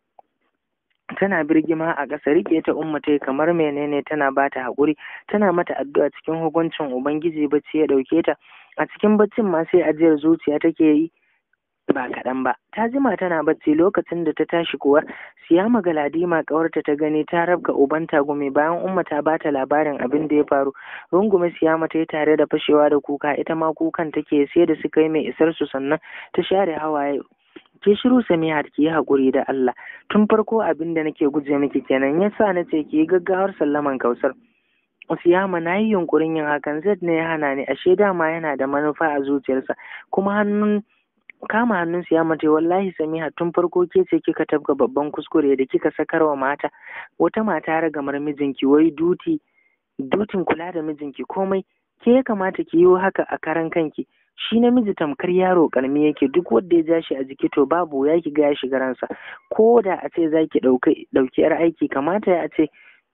tana birgima a ƙasa rike ta umma ta kamar menene tana ba ta haƙuri tana mata addu'a cikin hukuncin ubangiji bacci ya ɗauke ta a cikin baccin ma sai ajiyar zuciya take yi ba kaɗan ba ta jima tana bacci lokacin da ta tashi kuwa siyama galadima ƙawarta ta gani ta rabga uban tagumi bayan umma ta bata labarin abin da ya faru rungume siyama ta yi tare da fashewa da kuka ita ma kukan take sai da suka yi mai isar su sannan ta share hawaye ke shiru samiha ki yi haƙuri da Allah tun farko abin da nake guje miki kenan yasa na ce ki yi gaggawar sallaman kausar Siyama na yi yunkurin yin hakan zai ne ya hana ni ashe dama yana da manufa a zuciyarsa kuma hannun kama hannun ya mace wallahi samiha tun farko ke ce kika tabga babban kuskure da kika sakarwa mata wata mata ragamar mijinki wai duti dutin kula da mijinki komai ke ya kamata ki yi haka a karan kanki shi namiji tamkar yaro karmi yake duk wanda ya ja shi a jiki to babu ya ki ga ya shiga ransa ko da a ce za ki ɗauki yar aiki kamata ya ce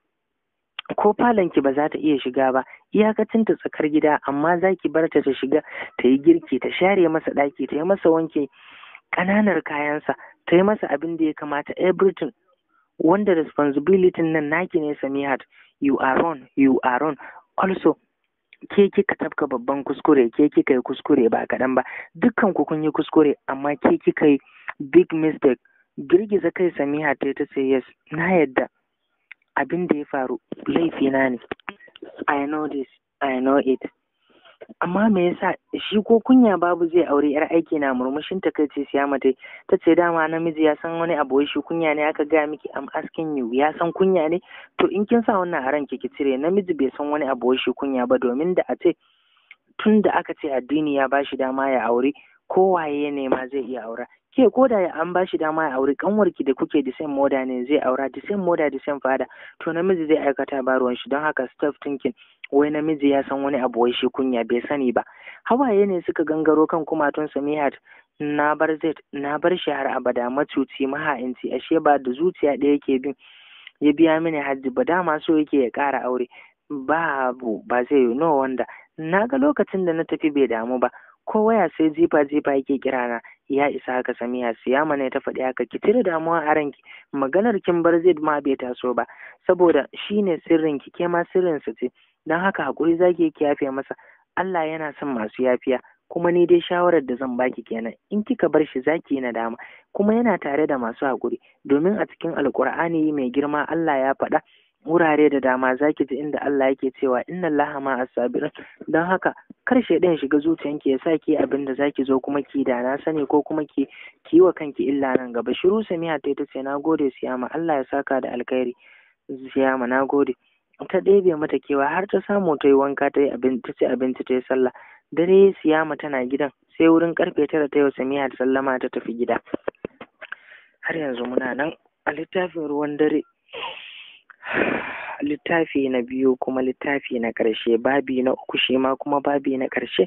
ko falonki ba za ta iya shiga ba iyakacin ta tsakar gida amma za ki bar ta ta shiga ta yi girki ta share masa ɗaki ta yi masa wanke ƙananar kayansa ta yi masa abin da ya kamata everything wanda responsibility nan naki ne samihat you are on you are on also ke kika tafka babban kuskure ke kika yi kuskure ba kaɗan ba dukkan ku kun yi kuskure amma ke kika yi big mistake girgiza kai samiha ta ta ce yes na yadda abin da ya faru laifina ne i know this i know it amma me yasa shi ko kunya babu zai aure yar aiki na murmushin ta kai ce siya mata ta ce dama namiji ya san wani abu shi kunya ne aka gaya miki am asking you ya san kunya ne to in kin sa wannan a ranki ki cire namiji bai san wani abu shi kunya ba domin da a ce tun da aka ce addini ya bashi dama ya aure kowaye ya nema zai iya aura ke ko da an ba shi dama ya aure kanwarki da kuke da same moda ne zai aura da same moda da same fada to namiji zai aikata ba ruwan shi don haka stop thinking wai namiji ya san wani abu wai shi kunya bai sani ba hawaye ne suka gangaro kan kumatun samihat na bar zai na bar shi har abada macuci maha'inci ashe ba da zuciya ɗaya yake bin ya biya mini hajji ba dama so yake ya ƙara aure babu ba zai yi no wanda na ga lokacin da na tafi bai damu ba ko waya sai jifa jifa yake kira na ya isa haka samiya siyama ne ta faɗi haka ki cire damuwa a ranki maganar kin bar zai ma bai taso ba saboda shine sirrin ki ke ma sirrin sa ce dan haka hakuri zaki ki yafe masa Allah yana son masu yafiya kuma ni dai shawarar da zan baki kenan in kika bar shi zaki yi nadama kuma yana tare da masu hakuri domin a cikin alkur'ani mai girma Allah ya faɗa wurare da dama zaki ji inda Allah yake cewa inna Allaha ma as-sabirin don haka kar shaidan shiga zuciyanki ya sa ki abin da zaki zo kuma ki da na sani ko kuma ki ki wa kanki illa nan gaba shiru samiha ta ta ce na gode siyama Allah ya saka da alkhairi siyama na gode ta ɗebe mata kewa har ta samu ta yi wanka ta yi abinci ta ci abinci ta yi sallah dare siyama tana gidan sai wurin karfe tara ta yau samiha ta sallama ta tafi gida har yanzu muna nan a littafin ruwan dare littafi na biyu kuma littafi na ƙarshe babi na uku shi ma kuma babi na ƙarshe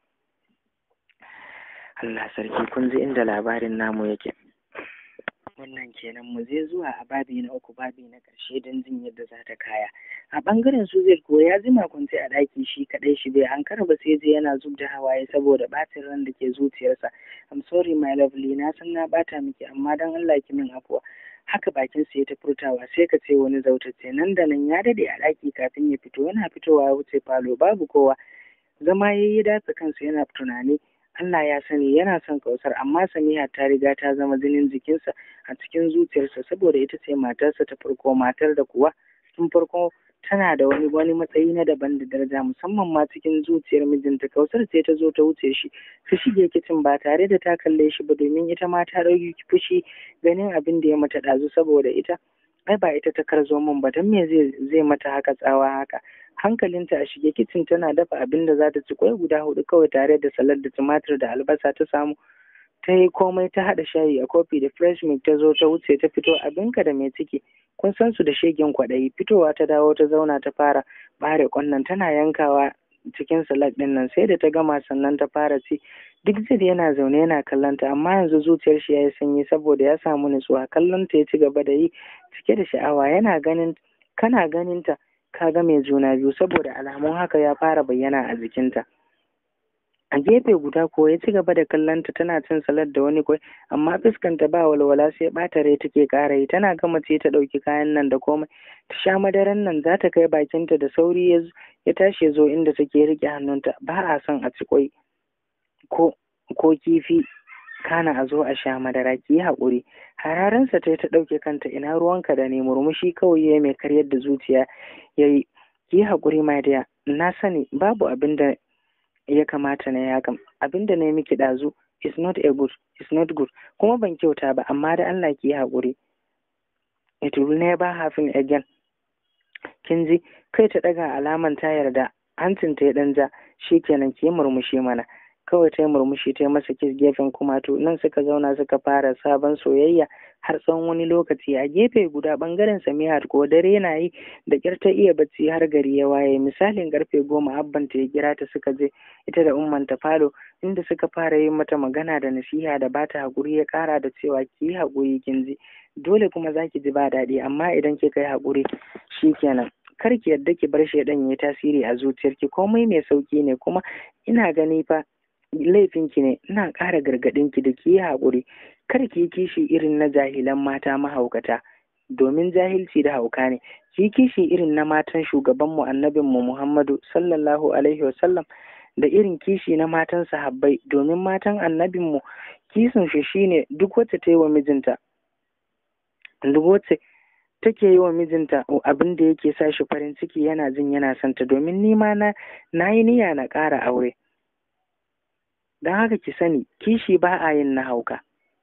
Allah sarki kun ji inda labarin namu yake wannan kenan mu je zuwa a babi na uku babi na ƙarshe don jin yadda za ta kaya a ɓangaren su zai ko ya jima kwance a ɗaki shi kaɗai shi bai an ba sai je yana zub da hawaye saboda ɓacin ran da ke zuciyarsa I'm sorry my lovely na san na ɓata miki amma don Allah ki min afuwa haka bakin sa ya ta furtawa sai ka ce wani zautacce nan da nan ya dade a ɗaki kafin ya fito yana fitowa ya wuce falo babu kowa zama ya yi datsa kansa yana tunani Allah ya sani yana son kausar amma Samiha ta riga ta zama jinin jikinsa a cikin zuciyarsa saboda ita ce matarsa ta farko matar da kuwa tun farko tana da wani wani matsayi na daban da daraja musamman ma cikin zuciyar mijinta kausar ce ta zo ta wuce shi ta shige kicin ba tare da ta kalle shi ba domin ita ma ta ɗauki fushi ganin abin da ya mata ɗazu saboda ita ai ba ita ta karzo min ba don me zai zai mata haka tsawa haka hankalinta a shige kicin tana dafa abin da za ta ci kwai guda hudu kawai tare da salad da tumatir da albasa ta samu ta yi komai ta haɗa shayi a kofi da fresh milk ta zo ta wuce ta fito abinka da mai ciki kun san su da shegen kwaɗayi fitowa ta dawo ta zauna ta fara ɓare ƙwannan tana yankawa cikin salad ɗin nan sai da ta gama sannan ta fara ci duk zai yana zaune yana kallon ta amma yanzu zuciyar shi ya yi sanyi saboda ya samu nutsuwa kallon ta ya ci gaba da yi cike da sha'awa yana ganin kana ganin ta ka ga mai juna biyu saboda alamun haka ya fara bayyana a jikinta a gefe guda ko ya ci gaba da kallonta tana cin salad da wani kwai amma fuskanta ba walwala sai ɓata rai take ƙara yi tana gama ce ta ɗauki kayan nan da komai ta sha madaran nan za ta kai bakinta da sauri ya tashi ya zo inda take riƙe hannunta ba a son a ci kwai ko ko kifi kana a zo a sha madara ki yi haƙuri hararansa ta ta ɗauke kanta ina ruwanka da ne murmushi kawai ya mai karyar da zuciya ya yi ki yi haƙuri my dear na sani babu abin da ya kamata na ya kam abin da na yi miki ɗazu is not a good is not good kuma ban kyauta ba amma da Allah ki yi haƙuri it will never happen again kin ji kai ta ɗaga alaman ta yarda hancin ta ya ɗan ja shikenan ki yi murmushi mana kawai ta yi murmushi ta yi masa kis gefen kumatu nan suka zauna suka fara sabon soyayya har tsawon wani lokaci a gefe guda bangaren samihat ko dare na yi da kyar ta iya bacci har gari ya waye misalin karfe goma abban ta ya kira ta suka je ita da umman ta falo inda suka fara yi mata magana da nasiha da bata hakuri ya kara da cewa ki yi hakuri kin ji dole kuma zaki ji ba daɗi amma idan kika yi hakuri shikenan kar ki yadda ki bar shaidan ya tasiri a zuciyarki komai mai sauki ne kuma ina gani fa laifinki ne ina ƙara gargaɗinki da ki yi haƙuri kar ki yi kishi irin na jahilan mata mahaukata domin jahilci da hauka ne shi kishi irin na matan shugabanmu annabinmu Muhammadu sallallahu alaihi wasallam da irin kishi na matan sahabbai domin matan annabinmu kisin shi shine duk wacce ta yi wa mijinta duk wacce take yi wa mijinta abin da yake sa shi farin ciki yana jin yana santa domin ni ma na na yi niyya na ƙara aure don haka ki sani kishi ba a yin na hauka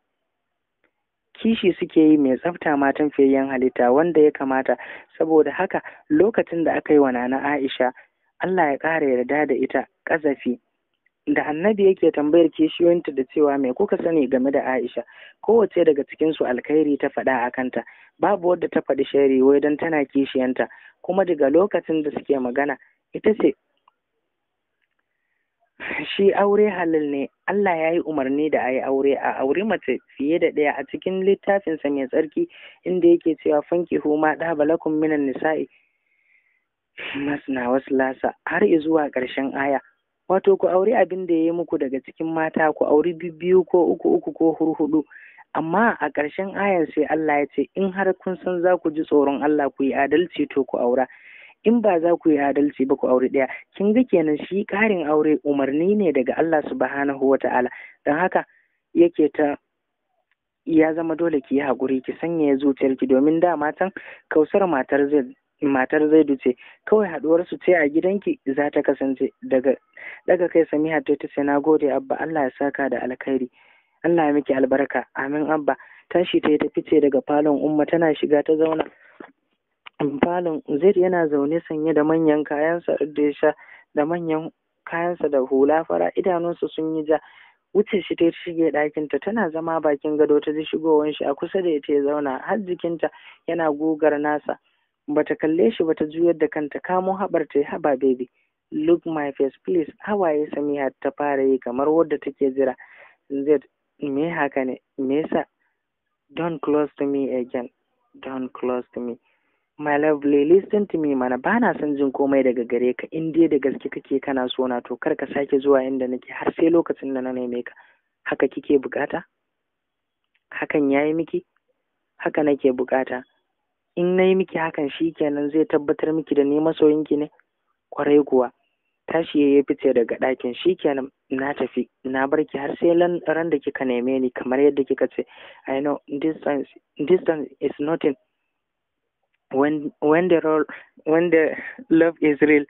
kishi suke yi mai tsafta matan fiyayyen halitta wanda ya kamata saboda haka lokacin da aka yi wa nana Aisha Allah ya ƙara yarda da ita ƙazafi da annabi yake tambayar kishiyoyinta da cewa me kuka sani game da Aisha kowace daga cikin su alkhairi ta faɗa a kanta babu wadda ta faɗi shari wai don tana kishiyanta kuma daga lokacin da suke magana ita ce shi aure halal ne Allah ya yi umarni da a yi aure a aure mace fiye da ɗaya a cikin littafinsa mai tsarki inda yake cewa fanki huma ɗaba lakum minan nisa'i masna wasu lasa har zuwa ƙarshen aya wato ku auri abin da ya yi muku daga cikin mata ku auri biyu ko uku uku ko hurhudu amma a ƙarshen ayan sai Allah ya ce in har kun san za ku ji tsoron Allah ku yi adalci to ku aura in ba za ku yi adalci ba ku aure ɗaya kin ga kenan shi ƙarin aure umarni ne daga Allah subhanahu wa ta'ala don haka yake ta ya zama dole ki yi haƙuri ki sanya zuciyarki domin da matan kausar matar zai matar zaidu ce kawai haɗuwar su ce a gidanki za ta kasance daga daga kai samiha ta ta ce na gode abba Allah ya saka da alkhairi Allah ya miki albarka amin abba tashi ta yi ta fice daga falon umma tana shiga ta zauna falon zaid yana zaune sanye da manyan kayansa da ya sha da manyan kayansa da hula fara idanunsa sun yi ja wuce shi ta shige ɗakinta tana zama bakin gado ta ji shigowar shi a kusa da ita ya zauna har jikinta yana gugar nasa bata kalle shi bata juyar da kanta kamo haɓar ta haba baby look my face please hawaye samiha ta fara yi kamar wadda take jira zaid me haka ne me yasa don't close to me again don't close to me my lovely listen to me mana ba na son jin komai daga gare ka in dai da gaske kake kana so na to kar ka sake zuwa inda nake har sai lokacin da na neme ka haka kike bukata hakan yayi miki haka nake bukata in na yi miki hakan shi kenan zai tabbatar miki da ni masoyinki ne kwarai kuwa tashi ya fice daga ɗakin shi kenan na tafi na bar ki har sai ran da kika neme ni kamar yadda kika ce i know distance distance is nothing when when the role when the love is real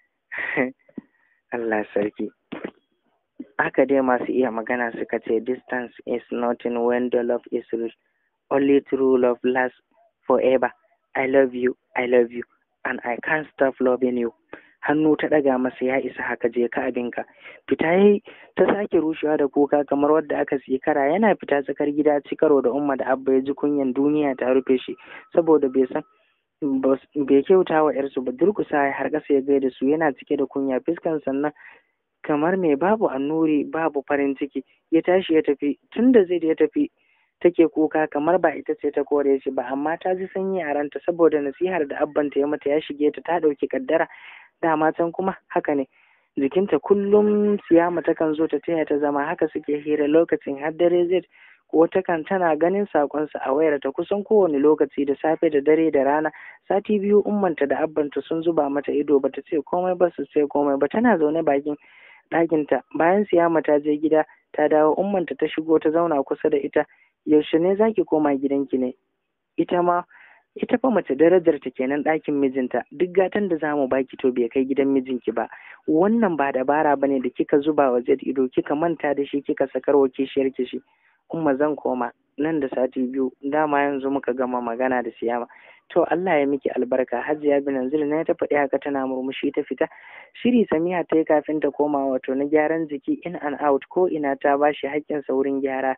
Allah sarki haka dai masu iya magana suka ce distance is nothing when the love is real only true love lasts forever I love you I love you and I can't stop loving you hannu ta ɗaga masa ya isa haka je ka abinka fita yayi ta sake rushewa da kuka kamar wadda aka siyi kara yana fita tsakar gida cikaro da umma da abba ya ji kunyan duniya ta rufe shi saboda bai san bai kyauta wa yarsu ba durkusa har ƙasa ya gaida su yana cike da kunya fiskan sannan kamar mai babu annuri babu farin ciki ya tashi ya tafi tunda zai ya tafi take kuka kamar ba ita ce ta kore shi ba amma ta ji sanyi a ranta saboda nasihar da abbanta ya mata ya shige ta ta ɗauki kaddara dama can kuma haka ne jikinta kullum siyama takan zo ta taya ta zama haka suke hira lokacin har dare zai ko takan tana ganin sakonsa a wayar ta kusan kowane lokaci da safe da dare da rana sati biyu ummanta da abbanta sun zuba mata ido bata ce komai ba su ce komai ba tana zaune bakin ɗakinta bayan siyama ta je gida ta dawo ummanta ta shigo ta zauna kusa da ita yaushe ne zaki koma gidanki ne ita ma ita fa mace darajar ta kenan ɗakin mijinta duk gatan da zamu baki to bai kai gidan mijinki ba wannan ba dabara bane da kika zuba wa Zaid ido kika manta da shi kika sakar wa kishiyar kishi umma zan koma nan da sati biyu dama yanzu muka gama magana da siyama to Allah ya miki albarka hajiya binanzil na ta faɗi haka tana murmushi ta fita shiri samiha ta yi kafin ta koma wato na gyaran jiki in and out ko ina ta bashi haƙƙin saurin gyara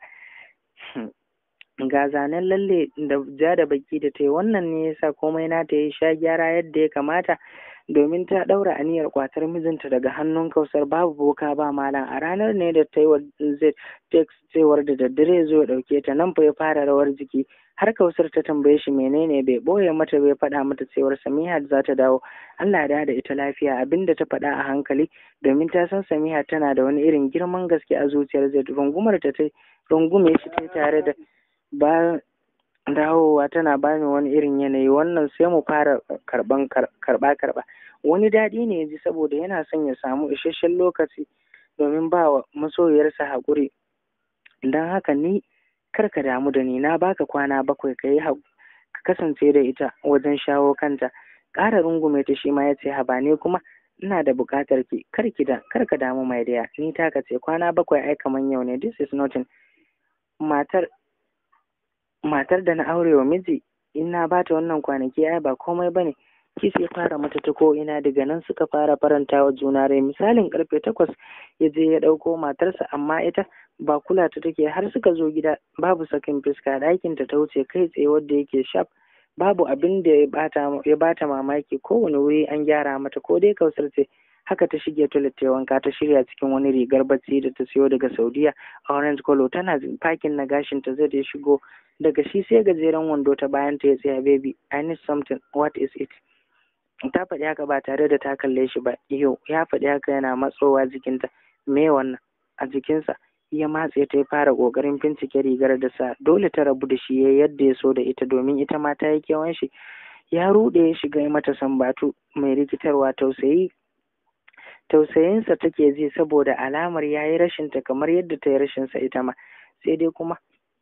ga zanen lalle da ja da baki da ta yi wannan ne yasa komai na ta yi sha gyara yadda ya kamata domin ta ɗaura aniyar kwatar mijinta daga hannun kausar babu boka ba malam a ranar ne da ta yi wa zai text cewar da daddare zo ya ɗauke ta nan fa ya fara rawar jiki har kausar ta tambaye shi menene bai ɓoye mata bai faɗa mata cewar samiha za ta dawo Allah ya da ita lafiya abinda ta faɗa a hankali domin ta san samiha tana da wani irin girman gaske a zuciyar zai rungumar ta ta rungume shi ta tare da ba dawowa tana bani wani irin yanayi wannan sai mu fara karban karba karba wani daɗi ne ya ji saboda yana son ya samu isasshen lokaci domin ba wa masoyiyarsa haƙuri don haka ni kar ka damu da ni na baka kwana bakwai ka yi ka kasance da ita wajen shawo kanta ƙara rungume ta shi ma ya ce haba ne kuma ina da buƙatar ki kar ki da kar ka damu mai daya ni taka ce kwana bakwai ai kaman yau ne this is nothing matar matar da na aure wa miji in na bata wannan kwanaki ai ba komai bane kis ya fara mata ta ko ina daga nan suka fara faranta wa juna rai misalin karfe takwas ya je ya ɗauko matarsa amma ita ba kula ta take har suka zo gida babu sakin fuska ɗakin ta ta wuce kai tsaye wadda yake shaf babu abin da ya bata ya bata mamaki kowane wuri an gyara mata ko dai kausar ce haka ta shige toilet ta wanka ta shirya cikin wani rigar bacci da ta siyo daga Saudiya orange color tana fakin na gashin ta zai shigo daga shi sai gajeren wando ta bayan ta ya tsaya baby I need something what is it ta faɗi haka ba tare da ta kalle shi ba yau ya faɗi haka yana matsowa jikinta me wannan a jikinsa ya matse ta ya fara ƙoƙarin bincike rigar da sa dole ta rabu da shi ya yadda ya so da ita domin ita ma ta yi kewan shi ya ruɗe ya shiga mata sambatu mai rikitarwa tausayi tausayinsa take ji saboda alamar ya yi rashinta kamar yadda ta yi rashinsa ita ma sai dai kuma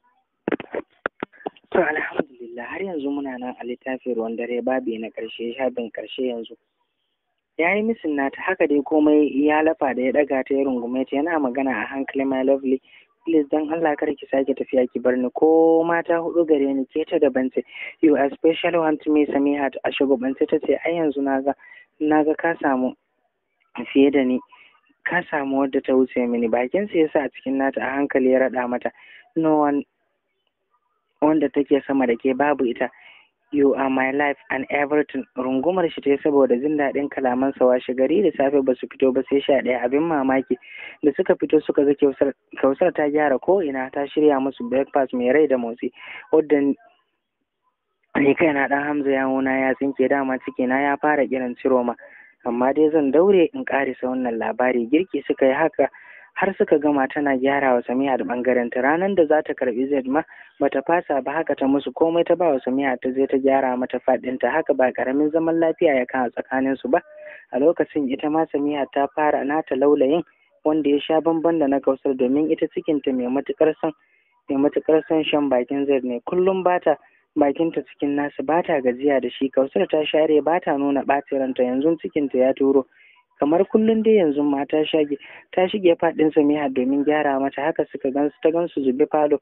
to alhamdulillah har yanzu muna nan a littafin ruwan dare babi na ƙarshe shafin ƙarshe yanzu ya yi misin nata haka dai komai ya lafa da ya ɗaga ta ya rungume ta yana magana a hankali my lovely please dan Allah kar ki sake tafiya ki bar ni ko mata hudu gare ni ke ta daban ce you are special one to me Samihat a shugabance ta ce ai yanzu naga naga ka samu fiye da ni ka samu wadda ta wuce mini bakin sa yasa a cikin nata a hankali ya raɗa mata no one wanda take sama da ke babu ita you are my life and everything rungumar shi ta saboda jin daɗin kalaman sa washe gari da safe ba su fito ba sai sha ɗaya abin mamaki da suka fito suka ga kausar ta gyara ko ina ta shirya musu breakfast mai rai da motsi wadda ni kaina ɗan hamza yawona ya tsinke dama cikina ya fara kiran ciroma amma dai zan daure in ƙarisa wannan labari girki suka yi haka har suka gama tana gyara wa Samiha da bangaren ta ranar da za ta karbi Zaid ma bata fasa ba haka ta musu komai ta ba wa Samiha ta je ta gyara mata fadin ta haka ba karamin zaman lafiya ya kan tsakanin su ba a lokacin ita ma Samiha ta fara nata laulayin wanda ya sha bamban da na Kausar domin ita cikin ta mai matukar son mai matukar son shan bakin Zaid ne kullum bata bakinta cikin nasu bata gajiya da shi Kausar ta share bata nuna ɓacin ranta yanzu cikinta ya turo kamar kullum dai yanzu ma ta shage ta shige faɗin Samiha domin gyara mata haka suka gansu ta gansu zube falo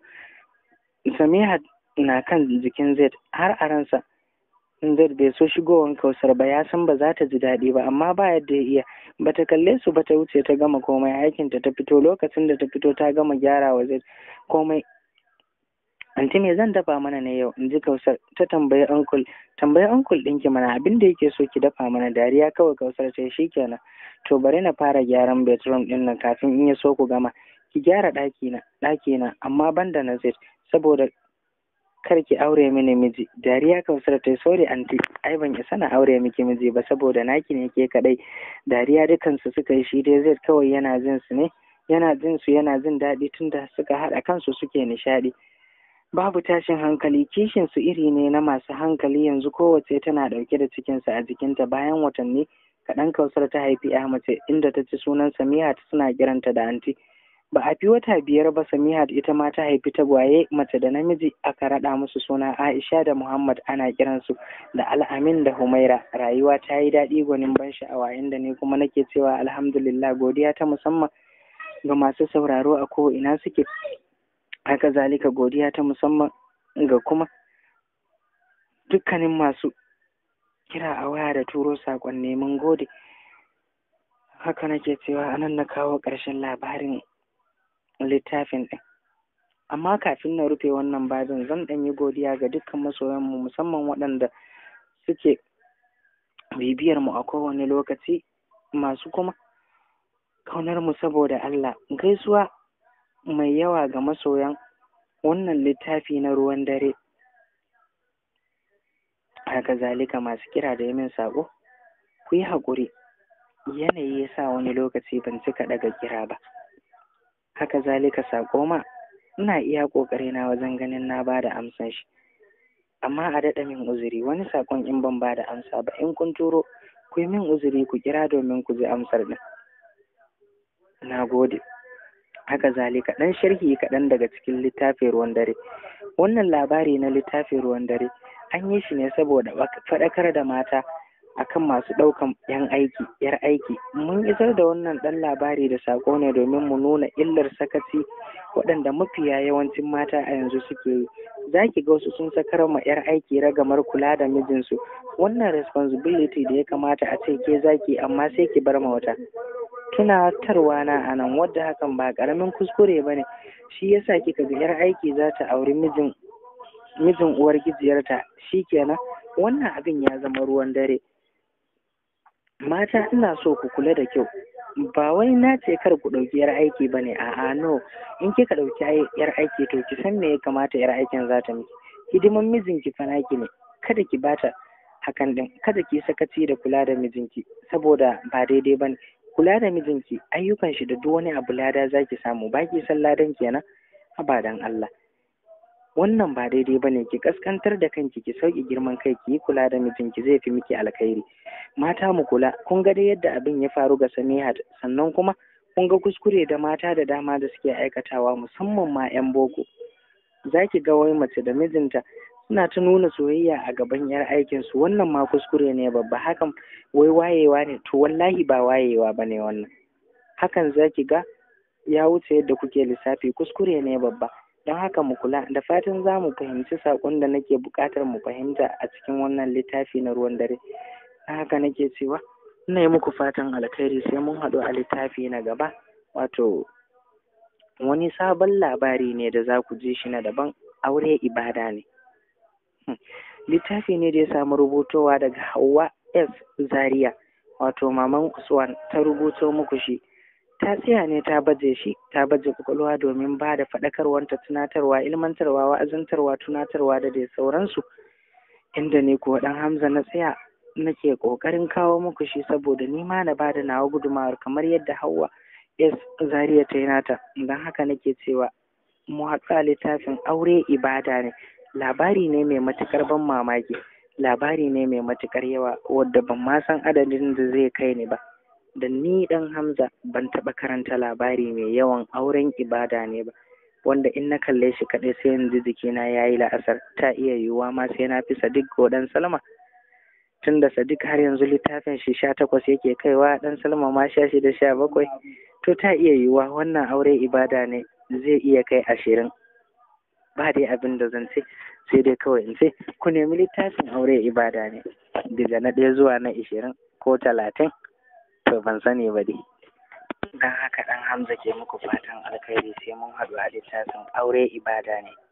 Samiha na kan jikin Zaid har a ransa Zaid bai so shigowan Kausar ba ya san ba za ta ji daɗi ba amma ba yadda ya iya bata kalle su ba ta wuce ta gama komai aikinta ta fito lokacin da ta fito ta gama gyara wa Zaid komai anti me zan dafa mana ne yau in ji kausar ta tambayi uncle tambayi uncle ɗinki mana abin da yake so ki dafa mana dariya kawai kausar ta shi kenan to bari na fara gyaran bedroom ɗin nan kafin in ya so ku gama ki gyara ɗaki na ɗaki na amma banda na zai saboda kar ki aure mini miji dariya kausar ta sorry anti ai ban isa na aure miki miji ba saboda naki ne ke kadai dariya dukansu suka yi shi dai zai kawai yana jin su ne yana jin su yana jin daɗi tunda suka haɗa kansu suke nishaɗi babu tashin hankali kishin su iri ne na masu hankali yanzu kowace tana ɗauke da cikinsa a jikinta bayan watanni kaɗan kausar ta haifi ya mace inda ta ci sunan samihat suna kiranta da anti ba a fi wata biyar ba samihat ita ma ta haifi tagwaye mace da namiji aka raɗa musu suna aisha da muhammad ana kiransu da al'amin da humaira rayuwa ta yi daɗi gwanin ban sha'awa inda ni kuma nake cewa alhamdulillah godiya ta musamman ga masu sauraro a ko ina suke haka zalika godiya ta musamman ga kuma dukkanin masu kira a waya da turo saƙon neman gode haka nake cewa anan na kawo ƙarshen labarin littafin ɗin amma kafin na rufe wannan babin zan ɗan yi godiya ga dukkan masoyanmu musamman waɗanda suke bibiyar mu a kowane lokaci masu kuma kaunar mu saboda Allah gaisuwa mai yawa ga masoyan wannan littafi na ruwan dare haka zalika masu kira da yamin saƙo ku yi haƙuri yanayi ya sa wani lokaci ban cika ɗaga kira ba haka zalika saƙo ma ina iya ƙoƙari na wajen ganin na ba da amsan shi amma a daɗa min uzuri wani saƙon in ban ba da amsa ba in kun turo ku yi min uzuri ku kira domin ku ji amsar ɗin na gode haka zalika ɗan sharhi kaɗan daga cikin littafin ruwan dare wannan labari na littafin ruwan dare an yi shi ne saboda faɗakar da mata akan masu ɗaukan yan aiki yar aiki mun isar da wannan ɗan labari da saƙo ne domin mu nuna illar sakaci waɗanda mafiya yawancin mata a yanzu suke yi za ki ga wasu sun sakar ma yar aiki ragamar kula da mijinsu wannan responsibility da ya kamata a ce ke zaki amma sai ki bar ma wata tunatarwa na a nan wadda hakan ba ƙaramin kuskure ba ne shi yasa kika ga yar aiki za ta auri mijin mijin uwar gijiyarta kenan wannan abin ya zama ruwan dare mata ina so ku kula da kyau ba wai na ce kar ku ɗauki yar aiki ba ne a'a no in kika ɗauki yar aiki to ki san me ya kamata yar aikin za ta miki hidiman mijinki fa naki ne kada ki bata hakan din kada ki sakaci da kula da mijinki saboda ba daidai bane kula da mijinki ayyukan shi da duk wani abu lada zaki samu ba ki san ladan kenan abadan Allah wannan ba daidai ba ne ki kaskantar da kanki ki sauke girman kai ki yi kula da mijinki zai fi miki alkhairi mata mu kula kun ga dai yadda abin ya faru ga Samihat sannan kuma kun ga kuskure da mata da dama da suke aikatawa musamman ma 'yan boko za ki ga wai mace da mijinta suna ta nuna soyayya a gaban yar aikinsu wannan ma kuskure ne babba hakan wai wayewa ne to wallahi ba wayewa ba ne wannan hakan za ki ga ya wuce yadda kuke lissafi kuskure ne babba don haka mu kula da fatan za mu fahimci saƙon da nake buƙatar mu fahimta a cikin wannan littafi na ruwan dare don haka nake cewa ina yi muku fatan alkhairi sai mun haɗu a littafi na gaba wato wani sabon labari ne da za ku ji shi na daban aure ibada ne littafi ne da ya samu rubutowa daga Hauwa S Zaria wato maman Usman ta rubuto muku shi ta tsaya ne ta baje shi ta baje kwakwalwa domin ba da faɗakarwanta tunatarwa ilmantarwa wa'azantarwa tunatarwa da dai sauransu inda ne kuwa ɗan Hamza na tsaya nake ƙoƙarin kawo muku shi saboda ni ma na bada nawa gudumawar kamar yadda Hauwa S Zaria ta yi nata don haka nake cewa mu haɗu a littafin aure ibada ne labari ne mai matuƙar ban mamaki labari ne mai matuƙar yawa wadda ban ma san adadin da zai kai ni ba da ni ɗan Hamza ban taɓa karanta labari mai yawan auren ibada ne ba wanda in na kalle shi kaɗai sai yanzu jikina ya yi la'asar ta iya yiwuwa ma sai na fi Sadiq ko ɗan Salma tun da Sadiq har yanzu littafin shi sha takwas yake kaiwa ɗan Salma ma sha shida sha bakwai to ta iya yiwuwa wannan aure ibada ne zai iya kai ashirin ba dai abin da zan ce sai dai kawai in ce ku nemi littafin aure ibada ne daga na ɗaya zuwa na ishirin ko talatin to ban sani ba dai don haka ɗan hamza ke muku fatan alkhairi sai mun haɗu a littafin aure ibada ne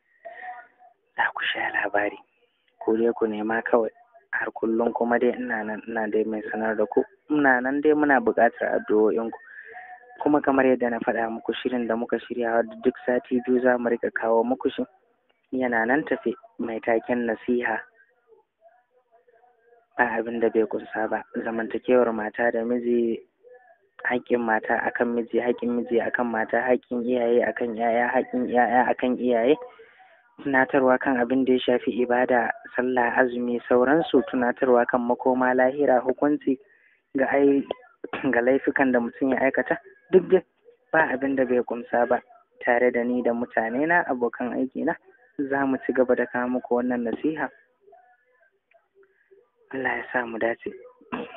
za ku sha labari ku dai ku nema kawai har kullum kuma dai ina nan ina dai mai sanar da ku ina nan dai muna buƙatar addu'o'inku kuma kamar yadda na faɗa muku shirin da muka shirya duk sati biyu za mu rika kawo muku shi yana nan tafe mai taken nasiha ba abin da bai kunsa ba zamantakewar mata da miji haƙƙin mata akan miji haƙƙin miji akan mata haƙƙin iyaye akan yaya haƙƙin yaya akan iyaye tunatarwa kan abin da ya shafi ibada sallah azumi sauransu tunatarwa kan makoma lahira hukunci ga ai ga laifukan da mutum ya aikata duk dai ba abin da bai kumsa ba tare da ni da mutane na abokan aiki na za mu ci gaba da kawo muku wannan nasiha Allah ya sa mu dace